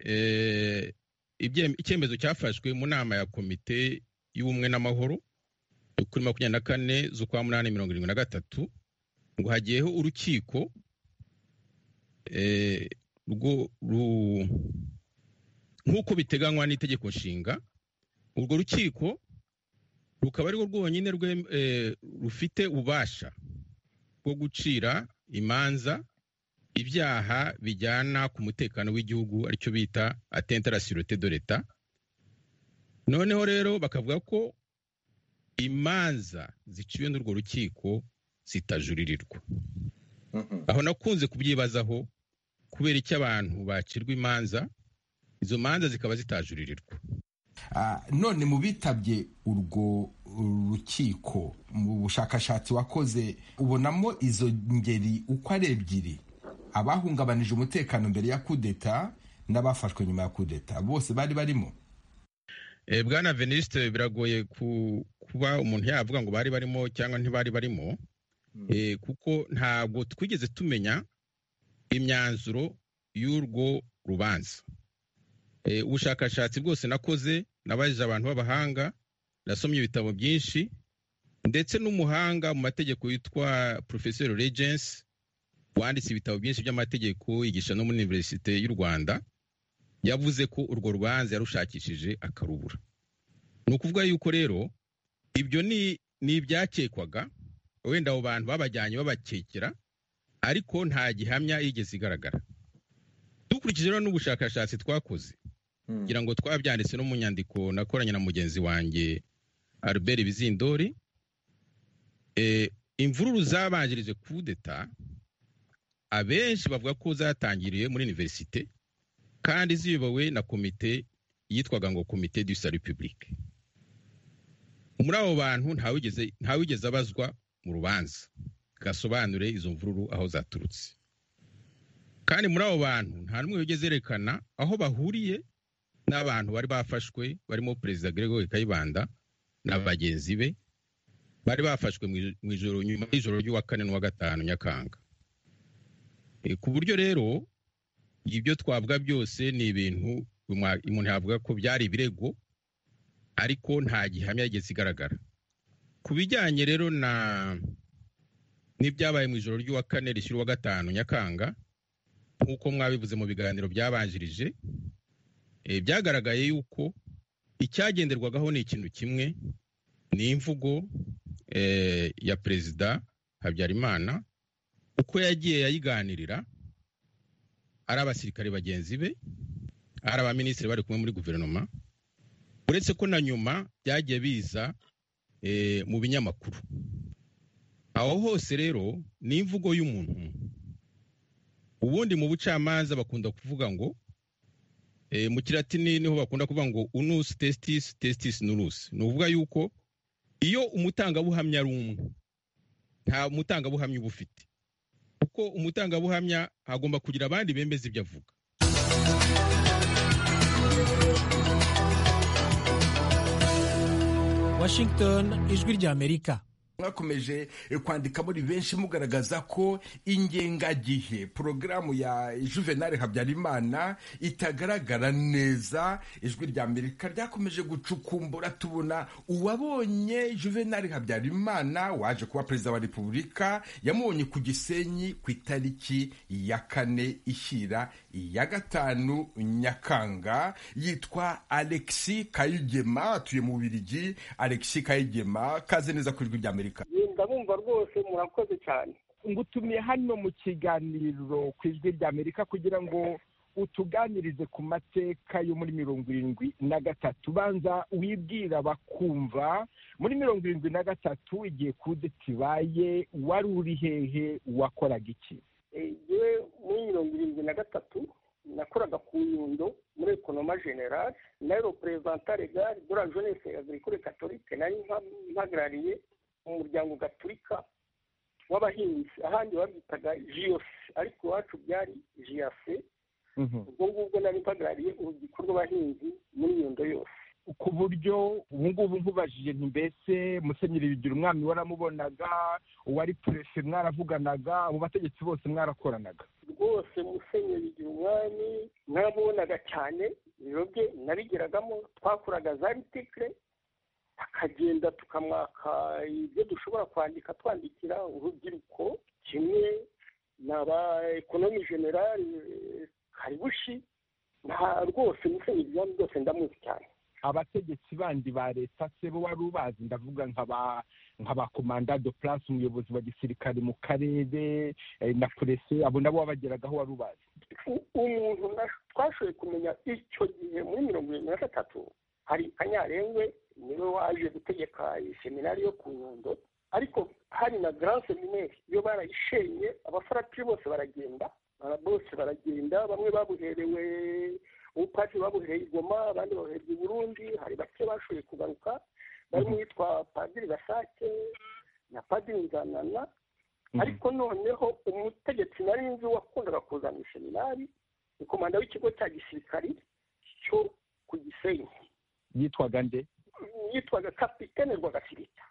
eh, ibye- icyemezo cyafashwe mu nama ya komite y'ubumwe n'amahoro yo kuri makumyabiri na kane z'ukwa munani mirongo irindwi na gatatu ngo hagiyeho urukiko eh, rwo- ru- nk'uko biteganywa n'itegeko nshinga urwo rukiko rukaba arirwo rwonyine rwe- eh, rufite ububasha bwo gucira imanza ibyaha bijyana ku mutekano w'igihugu aricyo bita atente la sûreté de l'etat noneho rero bakavuga ko imanza ziciwe n'urwo rukiko zitajuririrwa aho nakunze kubyibazaho kubera icyo abantu bacirwa imanza izo manza zikaba zitajuririrwa Ah, none mu bitabye urwo rukiko mu bushakashatsi wakoze ubonamo izo ngeri uko ari ebyiri abahungabanije umutekano mbere ya kudeta n'abafashwe nyuma ya kudeta bose bari barimo Eh, bwana venisite biragoye ku- kuba umuntu yavuga ngo bari barimo cyangwa ntibari barimo Eh, kuko ntabwo twigeze tumenya imyanzuro y'urwo rubanza Eh, ubushakashatsi bwose nakoze nabajije abantu b'abahanga nasomye ibitabo byinshi ndetse n'umuhanga mu mategeko witwa porofeseri regensi wanditse ibitabo byinshi by'amategeko yigisha no muri iniverisite y'u rwanda yavuze ko urwo rubanza yarushakishije akarubura ni ukuvuga yuko rero ibyo ni ni ibyakekwaga wenda abo bantu babajyanye babakekera ariko nta gihamya yigeze igaragara dukurikije rero n'ubushakashatsi twakoze kugira ngo twabyanditse no mu nyandiko nakoranye na mugenzi wanjye albert bizindori Eh, imvururu zabanjirije kudeta abenshi bavuga ko zatangiriye muri iniverisite kandi ziyobowe na komite yitwaga ngo komite du salut public muri abo bantu ntawigeze ntawigeze abazwa mu rubanza gasobanure izo mvururu aho zaturutse kandi muri abo bantu nta n'umwe wigeze yerekana aho bahuriye n'abantu bari bafashwe barimo perezida Gregoire Kayibanda na bagenzi be bari bafashwe mu ijoro nyuma y'ijoro ry'uwa kane n'uwa gatanu nyakanga ku buryo rero ibyo twavuga byose ni ibintu umuntu yavuga ko byari ibirego ariko nta gihamya yigeze igaragara ku bijyanye rero na n'ibyabaye mu ijoro ry'uwa kane rishyira uwa gatanu nyakanga nk'uko mwabivuze mu biganiro byabanjirije byagaragaye yuko icyagenderwagaho ni ikintu kimwe ni imvugo ya perezida habyarimana uko yagiye yayiganirira ari abasirikare bagenzi be ari abaminisitiri bari kumwe muri guverinoma uretse ko na nyuma byagiye biza mu binyamakuru aho hose rero ni imvugo y'umuntu ubundi mu bucamanza bakunda kuvuga ngo mu kiratini niho bakunda kuvuga ngo unusi tesitisi tesitisi nurusi ni ukuvuga yuko iyo umutangabuhamya ari umwe nta mutangabuhamya uba ufite kuko umutangabuhamya agomba kugira abandi bemeza ibyo avuga Washington ijwi ry'Amerika mwakomeje kwandika muri benshi mugaragaza ko ingengagihe porogaramu ya juvenali habyarimana itagaragara neza ijwi rya amerika ryakomeje gucukumbura tubona uwabonye juvenali habyarimana waje kuba perezida wa repubulika yamubonye ku gisenyi ku itariki ya kane ishyira ya gatanu nyakanga yitwa alexi kayigema atuye mu bubirigi alexi kayigema kaze neza ku ijwi rya amerika ndabumva rwose murakoze cyane ngutumiye hano mu kiganiro ku ijwi rya amerika kugira ngo utuganirize ku mateka yo muri mirongo irindwi na gatatu banza wibwira bakumva muri mirongo irindwi na gatatu igihe kudeta ibaye wari uri hehe wakoraga iki yewe muri mirongo irindwi na gatatu nakoraga ku nyundo muri ekonoma generale na reperezanta regari de la jeunesse agricole catholique nari mpagarariye umuryango gaturika w'abahinzi ahandi babyitaga jiyose ariko iwacu byari jiyase ubwo ngubwo nari mpagarariye urubyiruko rw'abahinzi muri iyo ndo yose ku buryo ubu ngubu nkubajije nti mbese musenyeri bigira umwami waramubonaga uwari perese mwaravuganaga abo bategetsi bose mwarakoranaga rwose musenyeri bigira umwami mwaramubonaga cyane ibiro bye nabigeragamo twakoraga za ritikire akagenda tukamwaka ibyo dushobora kwandika twandikira urubyiruko kimwe na ba ekonomi generale karibushi nta rwose musenyeri byari byose ndamuzi cyane abategetsi bandi ba leta se bo wari ubazi ndavuga nka ba komanda do purasi umuyobozi wa gisirikare mu karere na purese abo nabo wabageragaho wari ubazi umuntu twashoboye kumenya icyo gihe muri mirongo irindwi na gatatu hari kanyarengwe niwe waje gutegeka seminari yo ku nyundo ariko hari na grand seminari iyo barayishenye abafaratiri bose baragenda bose baragenda bamwe babuherewe ubupatiri babuhereye igoma abandi babuhereye i burundi hari bake bashoboye kugaruka barimo uwitwa padiri gasake na padiri nzanana ariko noneho umutegetsi nari nzi wakundaga kuzana iseminari ni komanda w'ikigo cya gisirikari cyo ku gisenyi yitwaga nde yitwaga kapitene rwagasirita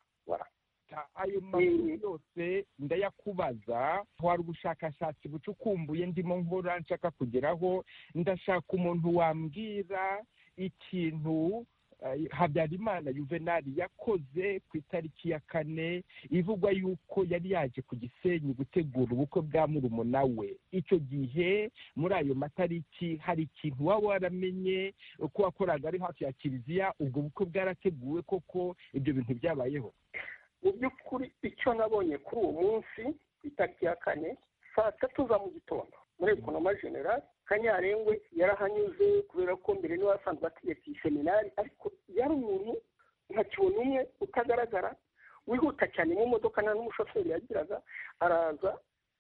ayo makuru yose ndayakubaza hari ubushakashatsi bucukumbuye ndimo nkora nshaka kugeraho ndashaka umuntu wambwira ikintu habyarimana yuvenali yakoze ku itariki ya kane ivugwa yuko yari yaje ku gisenyi gutegura ubukwe bwa murumuna we icyo gihe muri ayo matariki hari ikintu waba waramenye ko wakoraga ari hafi ya kiliziya ubwo bukwe bwarateguwe koko ibyo bintu byabayeho mu by'ukuri icyo nabonye kuri uwo munsi ku itariki ya kane saa tatu za mu gitondo muri ekonoma generale kanyarengwe yarahanyuze kubera ko mbere niwe asanzwe ategeka iyi seminari ariko yari umuntu ntakibona umwe utagaragara wihuta cyane mu modoka nta n'umushoferi yagiraga araza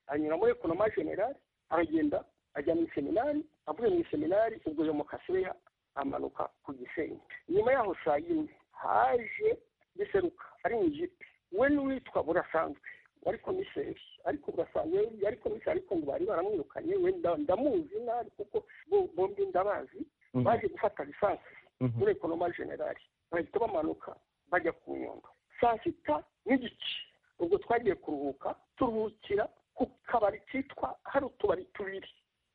anyura muri ekonoma generale aragenda ajya mu iseminari avuye mu iseminari ubwo yo mu kaseya amanuka ku gisenyi nyuma yaho saa yine haje biseruka ari mu ijipe we n'uwitwa burasanzwe wari komiseri ariko burasanzwe yari komiseri ariko ngo bari baramwirukanye we ndamuzi nabi kuko bombi ndabazi baje gufata lisansi muri ekonoma generali bahita bamanuka bajya ku nyundo saa sita n'igice ubwo twagiye kuruhuka turuhukira ku kabari kitwa hari utubari tubiri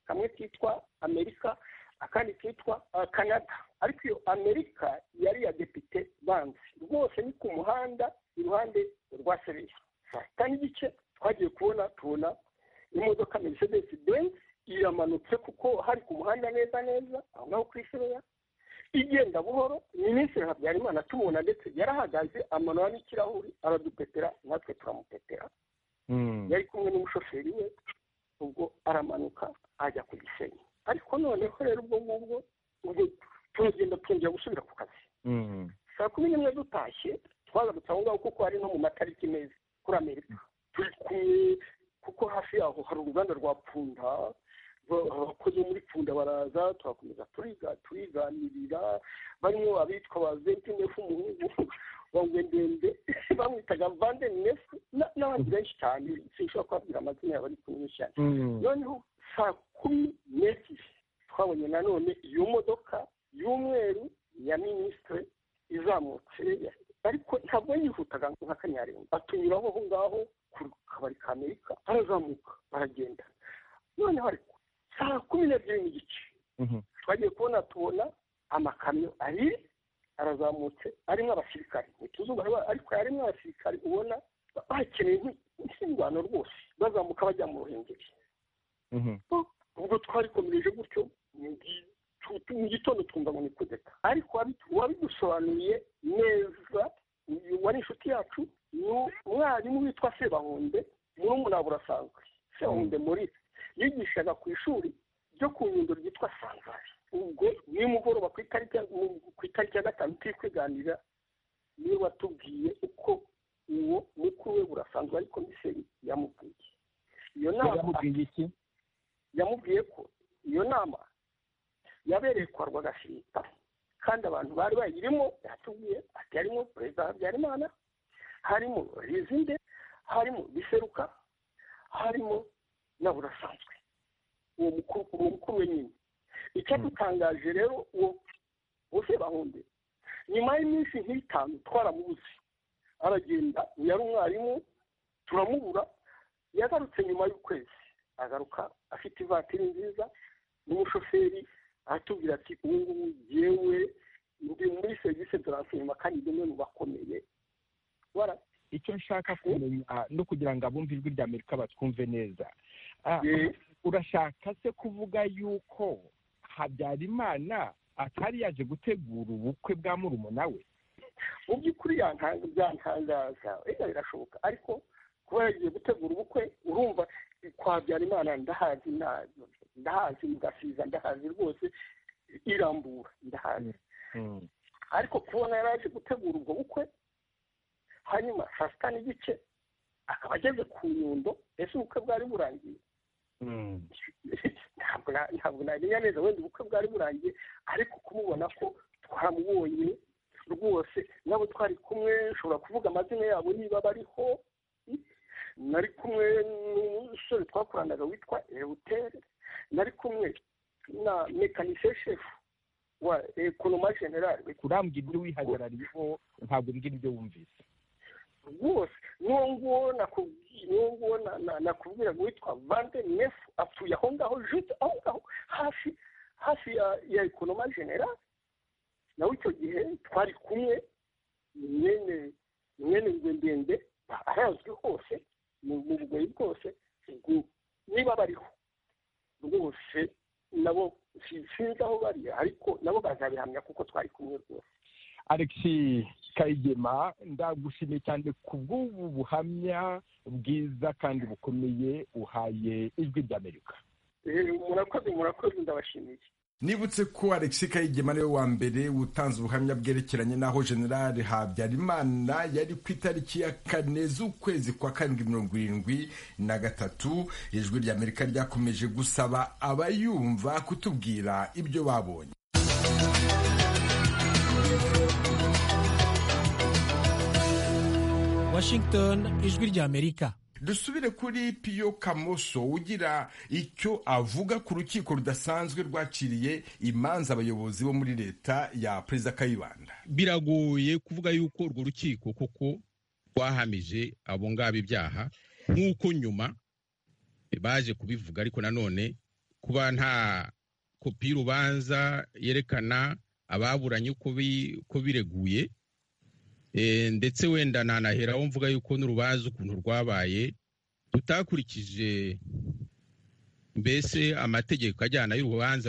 kamwe kitwa amerika akandi kitwa canada ariko iyo amerika yari iya depite banzi rwose ni ku muhanda iruhande rwa sereya saa sita n'igice twagiye kubona tubona imodoka mercedes benzi iramanutse kuko hari ku muhanda neza neza aho ngaho kuri sereya igenda buhoro minisitiri habyarimana tumubona ndetse yarahagaze amanura n'ikirahuri aradupepera natwe turamupepera yari kumwe n'umushoferi we ubwo aramanuka ajya ku gisenyi ariko noneho rero ubwo ngubwo ubwo turagenda twongera gusubira ku kazi saa kumi n'imwe dutashye twagarutse aho ngaho kuko ari no mu matariki meza kuri amerika turi kumwe kuko hafi yaho hari uruganda rwa punda abakozi muri pfunda baraza turakomeza turiga turiganirira barimo abitwa ba zentinefu umuhungu bangwe ndende bamwitaga vande nefu n'abandi benshi cyane sinshobora kubabwira amazina yabo ari kumwe cyane noneho saa kumi n'ebyiri twabonye nanone iyo modoka y'umweru ya minisitiri izamutse ariko ntabwo yihutaga nka kanyarenga batunyuraho aho ngaho ku kabari ka amerika barazamuka baragenda noneho ariko saa kumi n'ebyiri n'igice twagiye kubona tubona amakamyo abiri arazamutse arimo abasirikari ntituzuba ariko harimo abasirikari ubona bakeneye nk'indwano rwose bazamuka bajya mu ruhengeri ubwo twari komereje gutyo mu gitondo twumva ngo ni kudeta ariko uwabidusobanuriye neza wari inshuti yacu ni umwarimu witwa sebahunde murumuna burasanzwe sebahunde muri yigishaga ku ishuri ryo ku nyundo ryitwa sanzari ubwo nimugoroba ku itariki ya gatanu turi kwiganira niwe watubwiye uko uwo mukuru we burasanzwe ari komiseri yamubwiye iyo nama yamubwiye ko iyo nama yabereye kwa rwagashinga kandi abantu bari bayirimo yatubwiye ati harimo perezida habyarimana harimo rizinde harimo biseruka harimo na burasanzwe uwo mukuru we nyine icyadutangaje rero uwo bose bahunde nyuma y'iminsi nk'itanu twaramubuze aragenda uyu ari umwarimu turamubura yagarutse nyuma y'ukwezi agaruka afite ivatiri nziza n'umushoferi aratubwira ati ubu ngubu yewe ndi muri serivisi turansiyuma kandi ni umwe mu bakomeye icyo nshaka kumenya no kugira ngo abumve ijwi rya amerika batwumve neza urashaka se kuvuga yuko habyarimana atari yaje gutegura ubukwe bwa murumuna we mu by'ukuri byantangaza wenda birashoboka ariko kuba yagiye gutegura ubukwe urumva kwa habyarimana ndahazi ndahazi mugasiza ndahazi rwose irambura ndahazi ariko kubona yari aje gutegura ubwo bukwe hanyuma saa sita n'igice akaba ageze ku nyundo ese ubukwe bwari burangiye ntabwo namenya neza wenda ubukwe bwari burangiye ariko kumubona ko twamubonye rwose nabo twari kumwe ushobora kuvuga amazina yabo niba bariho nari kumwe n'umusore twakoranaga witwa ewuteri nari kumwe na mekanisiye shefu wa ekonoma generale urambwira ibyo wihagarariyeho ntabwo mbwira ibyo wumvise rwose n'uwo nguwo n'uwo nguwo nakubwira ngo witwa vande nefu atuye aho ngaho jute aho ngaho hafi hafi ya ekonoma genera nawe icyo gihe twari kumwe mwene mwene ngwe ndende arazwi hose mu bugoyi bwose niba bariho rwose nabo sinzi aho bari ariko nabo bazabihamya kuko twari kumwe rwose alexi kayigema ndagushimiye cyane ku bw'ubu buhamya bwiza kandi bukomeye uhaye ijwi ry'amerika murakoze murakoze ndabashimiye nibutse ko alexi kayigema niwe wa mbere utanze ubuhamya bwerekeranye n'aho generale habyarimana yari ku itariki ya kane z'ukwezi kwa karindwi mirongo irindwi na gatatu ijwi ry'amerika ryakomeje gusaba abayumva kutubwira ibyo babonye Washington ijwi ry'Amerika dusubire kuri piyo kamoso ugira icyo avuga ku rukiko rudasanzwe rwaciriye imanza abayobozi bo muri leta ya perezida kayibanda biragoye kuvuga yuko urwo rukiko koko wahamije abo ngabo ibyaha nk'uko nyuma baje kubivuga ariko nanone kuba nta kopi y'urubanza yerekana ababuranye uko bireguye ndetse wenda nanaheraho mvuga yuko n'urubanza ukuntu rwabaye tutakurikije mbese amategeko ajyana y'urubanza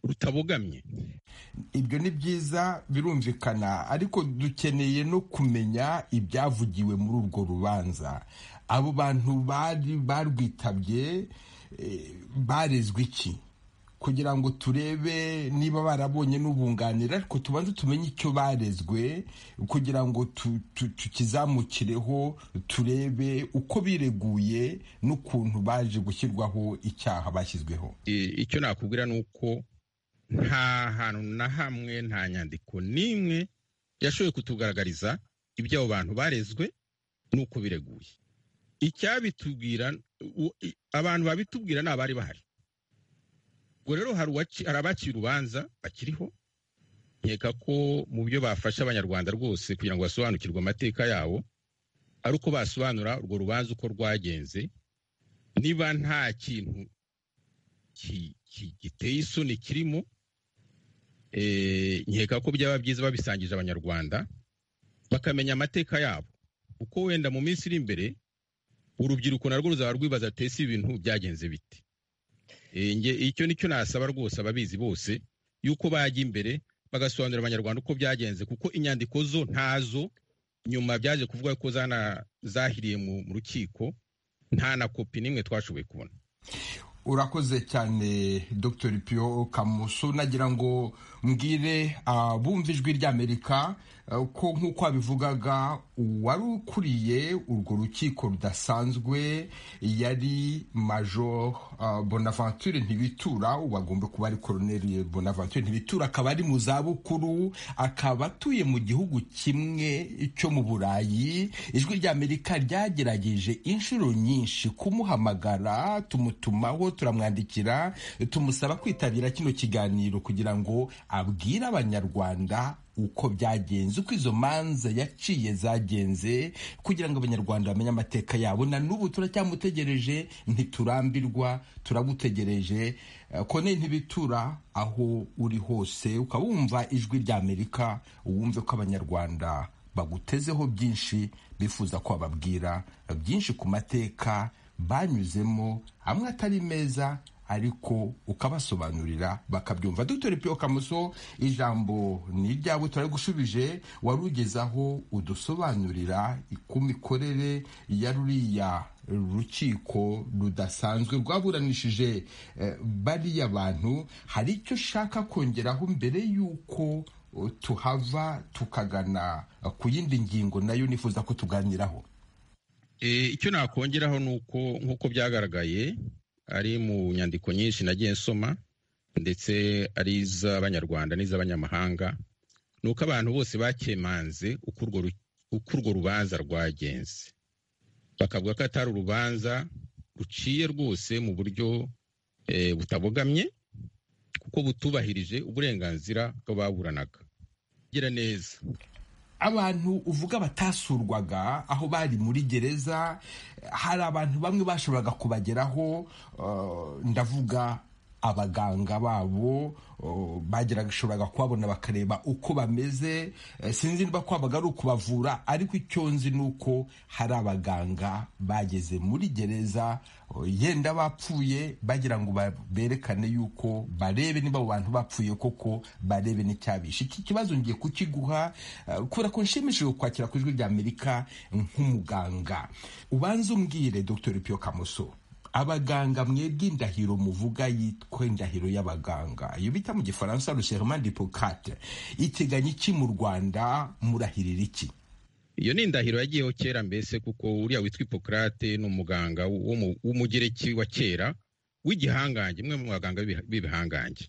rutabogamye ibyo ni byiza birumvikana ariko dukeneye no kumenya ibyavugiwe muri urwo rubanza abo bantu bari barwitabye barezwe iki kugira ngo turebe niba barabonye n'ubunganira ariko tubanze tumenye icyo barezwe kugira ngo tukizamukireho turebe uko bireguye n'ukuntu baje gushyirwaho icyaha bashyizweho icyo nakubwira ni uko nta hantu na hamwe nta nyandiko n'imwe yashoboye kutugaragariza ibyo abo bantu barezwe n'uko bireguye icyabitubwira abantu babitubwira ni abari bahari ubwo rero hari abaciye urubanza bakiriho nkeka ko mu byo bafasha abanyarwanda rwose kugira ngo basobanukirwe amateka yabo ari uko basobanura urwo rubanza uko rwagenze niba nta kintu giteye isoni kirimo nkeka ko byaba byiza babisangije abanyarwanda bakamenya amateka yabo kuko wenda mu minsi iri imbere urubyiruko narwo ruzaba rwibaza ati ese ibintu byagenze bite icyo nicyo nasaba rwose ababizi bose yuko bajya imbere bagasobanurira abanyarwanda uko byagenze kuko inyandiko zo ntazo nyuma byaje kuvuga ko zahiriye mu rukiko nta na kopi n'imwe twashoboye kubona urakoze cyane dr pio kamusu nagira ngo mbwire abumva ijwi ry'amerika ko nk'uko wabivugaga uwari ukuriye urwo rukiko rudasanzwe yari major bonaventure ntibitura ubu agomba kuba ari koroneri bonaventure ntibitura akaba ari mu zabukuru akaba atuye mu gihugu kimwe cyo mu burayi ijwi ry'amerika ryagerageje inshuro nyinshi kumuhamagara tumutumaho turamwandikira tumusaba kwitabira kino kiganiro kugira ngo abwire abanyarwanda uko byagenze uko izo manza yaciye zagenze kugira ngo abanyarwanda bamenye amateka yabo na n'ubu turacyamutegereje ntiturambirwa turagutegereje kone ntibitura aho uri hose ukaba wumva ijwi ry'amerika wumve ko abanyarwanda bagutezeho byinshi bifuza ko bababwira byinshi ku mateka banyuzemo amwe atari meza ariko ukabasobanurira bakabyumva dr pio kamuso ijambo ni iryawe turarigushubije wari ugezaho udusobanurira ku mikorere ya ruriya rukiko rudasanzwe rwaburanishije bariya bantu hari icyo ushaka kongeraho mbere y'uko tuhava tukagana ku yindi ngingo nayo nifuza ko tuganiraho icyo nakongeraho ni uko nk'uko byagaragaye ari mu nyandiko nyinshi nagiye nsoma ndetse ari iz'abanyarwanda n'iz'abanyamahanga ni uko abantu bose bakemanze uko urwo rubanza rwagenze bakavuga ko atari urubanza ruciye rwose mu buryo butabogamye kuko butubahirije uburenganzira bw'ababuranaga gira neza abantu uvuga batasurwaga aho bari muri gereza hari abantu bamwe bashoboraga kubageraho ndavuga abaganga babo bageraga kubabona bakareba uko bameze sinzi niba kwabaga ari ukubavura ariko icyo nzi ni uko hari abaganga bageze muri gereza yenda bapfuye bagira ngo berekane yuko barebe niba abo bantu bapfuye koko barebe n'icyabishe iki kibazo ngiye kukiguha kubera ko nshimishije kwakira ku ijwi ry'amerika nk'umuganga ubanza umbwire dr pio kamoso abaganga mwebwe indahiro muvuga yitwa indahiro y'abaganga iyo bita mu gifaransa ruserement d'hippocate iteganya iki mu rwanda murahirira iki iyo ni indahiro yagiyeho kera mbese kuko uriya witwa hippocate ni umuganga w'umugereki wa kera w'igihangange umwe mu baganga b'ibihangange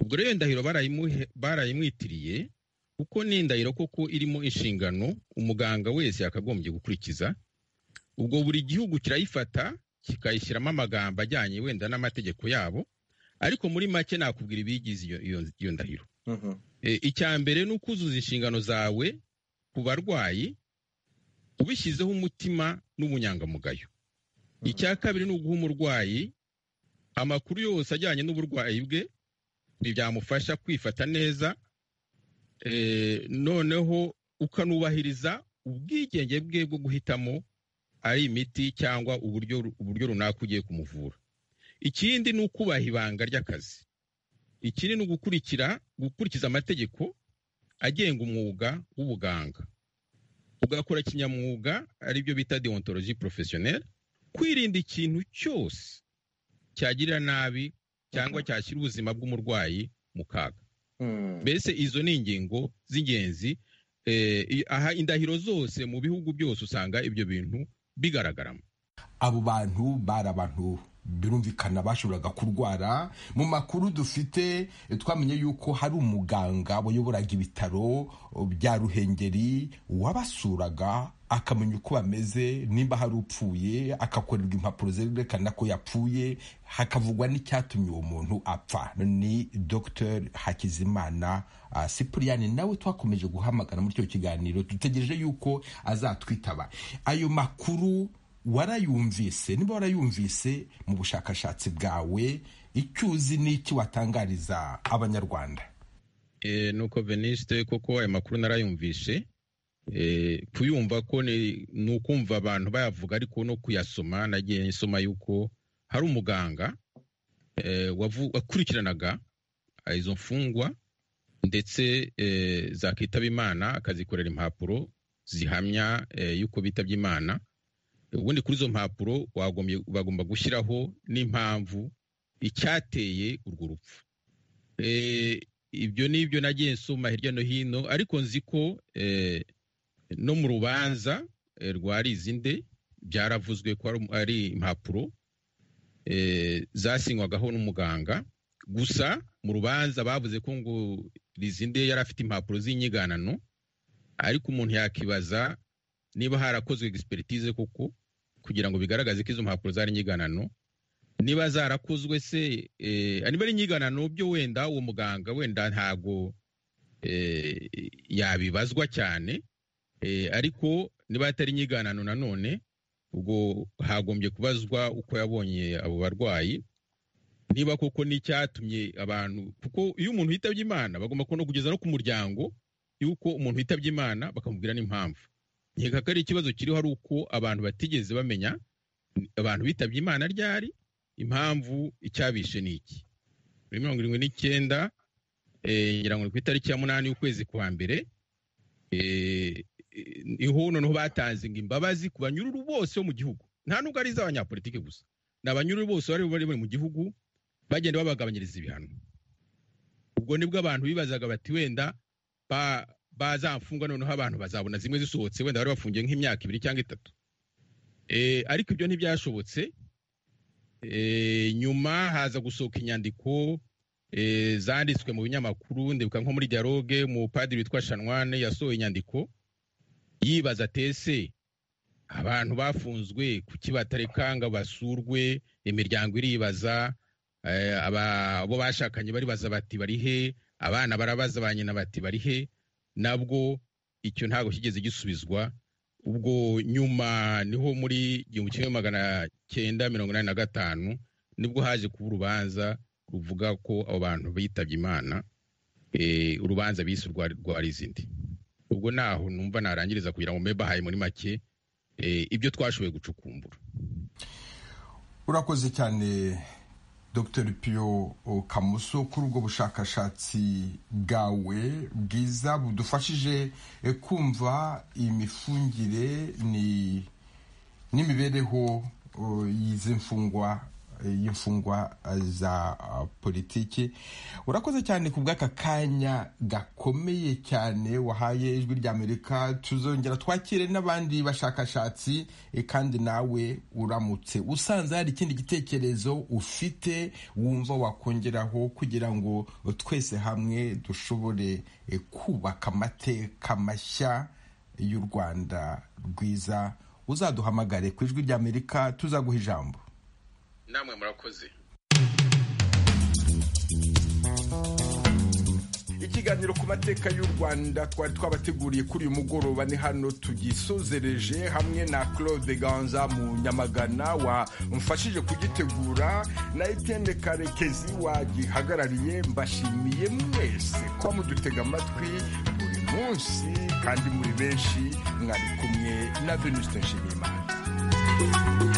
ubwo rero iyo ndahiro barayimwitiriye kuko ni indahiro koko irimo inshingano umuganga wese yakagombye gukurikiza ubwo buri gihugu kirayifata kikayishyiramo amagambo ajyanye wenda n'amategeko yabo ariko muri make nakubwira ibigize iyo ndahiro icya mbere ni ukuzuza inshingano zawe ku barwayi ubishyizeho umutima n'ubunyangamugayo icya kabiri ni uguha umurwayi amakuru yose ajyanye n'uburwayi bwe ntibyamufasha kwifata neza noneho ukanubahiriza ubwigenge bwe bwo guhitamo ari imiti cyangwa uburyo uburyo runaka ugiye kumuvura ikindi ni ukubaha ibanga ry'akazi ikindi ni ugukurikira gukurikiza amategeko agenga umwuga w'ubuganga ugakora kinyamwuga aribyo bita deontologie professionnelle kwirinda ikintu cyose cyagirira nabi cyangwa cyashyira ubuzima bw'umurwayi mu kaga mbese izo ni ingingo z'ingenzi aha indahiro zose mu bihugu byose usanga ibyo bintu bigaragaramo abo bantu bari abantu birumvikana bashoboraga kurwara mu makuru dufite twamenye yuko hari umuganga wayoboraga ibitaro bya ruhengeri wabasuraga akamenya uko bameze nimba hari upfuye akakorerwa impapuro zerekana ko yapfuye hakavugwa n'icyatumye uwo muntu apfa ni dr hakizimana sipuriyani nawe twakomeje guhamagara muri icyo kiganiro dutegereje yuko azatwitaba ayo makuru warayumvise niba warayumvise mu bushakashatsi bwawe icyo uzi n'iki watangariza abanyarwanda nuko venisite koko ayo makuru narayumvishe kuyumva ko ni ukumva abantu bayavuga ariko no kuyasoma nagiye nsoma yuko hari umuganga wakurikiranaga izo mfungwa ndetse zakitaba imana akazikorera impapuro zihamya y'uko bitabye imana ubundi kuri izo mpapuro bagomba gushyiraho n'impamvu icyateye urwo rupfu ibyo ni ibyo nagiye nsoma hirya no hino ariko nzi ko no mu rubanza rwa rizinde byaravuzwe ko ari impapuro zasinywagaho n'umuganga gusa mu rubanza bavuze ko ngo rizinde yari afite impapuro z'inyiganano ariko umuntu yakibaza niba harakozwe egisperitize koko kugira ngo bigaragaze ko izo mpapuro zari inyiganano niba zarakozwe se niba ari inyiganano byo wenda uwo muganga wenda ntago yabibazwa cyane ariko niba atari inyiganano nanone ubwo hagombye kubazwa uko yabonye abo barwayi niba koko n'icyatumye abantu kuko iyo umuntu yitabye imana bagomba no kugeza no ku muryango y'uko umuntu yitabye imana bakamubwira n'impamvu nkeka ko ari ikibazo kiriho ari uko abantu batigeze bamenya abantu bitabye imana ryari impamvu icyabishe ni iki muri mirongo irindwi n'icyenda ngira ngo ni ku itariki ya munani y'ukwezi kwa mbere niho noneho batanze ngo imbabazi ku banyururu bose bo mu gihugu nta nubwo ari iz'abanyapolitiki gusa ni abanyururu bose bari bari mu gihugu bagenda babagabanyiriza ibihano ubwo nibwo abantu bibazaga bati wenda bazamfunga noneho abantu bazabona zimwe zisohotse wenda bari bafungiye nk'imyaka ibiri cyangwa itatu ariko ibyo ntibyashobotse nyuma haza gusohoka inyandiko zanditswe mu binyamakuru ndibuka nko muri dialogue mu padiri witwa shanwane yasohoye inyandiko yibaza tese abantu bafunzwe kuki batarekanga basurwe imiryango iribaza abo bashakanye baribaza bati bari he abana barabaza ba nyina bati bari he nabwo icyo ntabwo kigeze gisubizwa ubwo nyuma niho muri igihumbi kimwe magana cyenda mirongo inani na gatanu nibwo haje kuba urubanza ruvuga ko abo bantu bitabye imana urubanza bise urwa rizindi ubwo naho numva narangiriza kugira ngo mbe bahaye muri make ibyo twashoboye gucukumbura urakoze cyane dr piyo kamuso kuri ubwo bushakashatsi bwawe bwiza budufashije kumva imifungire n'imibereho y'imfungwa y'imfungwa za politiki urakoze cyane ku bw'aka kanya gakomeye cyane wahaye ijwi ry'amerika tuzongera twakire n'abandi bashakashatsi kandi nawe uramutse usanze hari ikindi gitekerezo ufite wumva wakongeraho kugira ngo twese hamwe dushobore kubaka amateka mashya y'u rwanda rwiza uzaduhamagare ku ijwi ry'amerika tuzaguha ijambo namwe murakoze ikiganiro ku mateka y'u rwanda twari twabateguriye kuri uyu mugoroba ni hano tugisozereje hamwe na claude ganza mu nyamagana wamfashije kugitegura na etende karekezi wagihagarariye mbashimiye mwese kuba mudutega amatwi buri munsi kandi muri benshi mwari kumwe na venuste nshimiyimana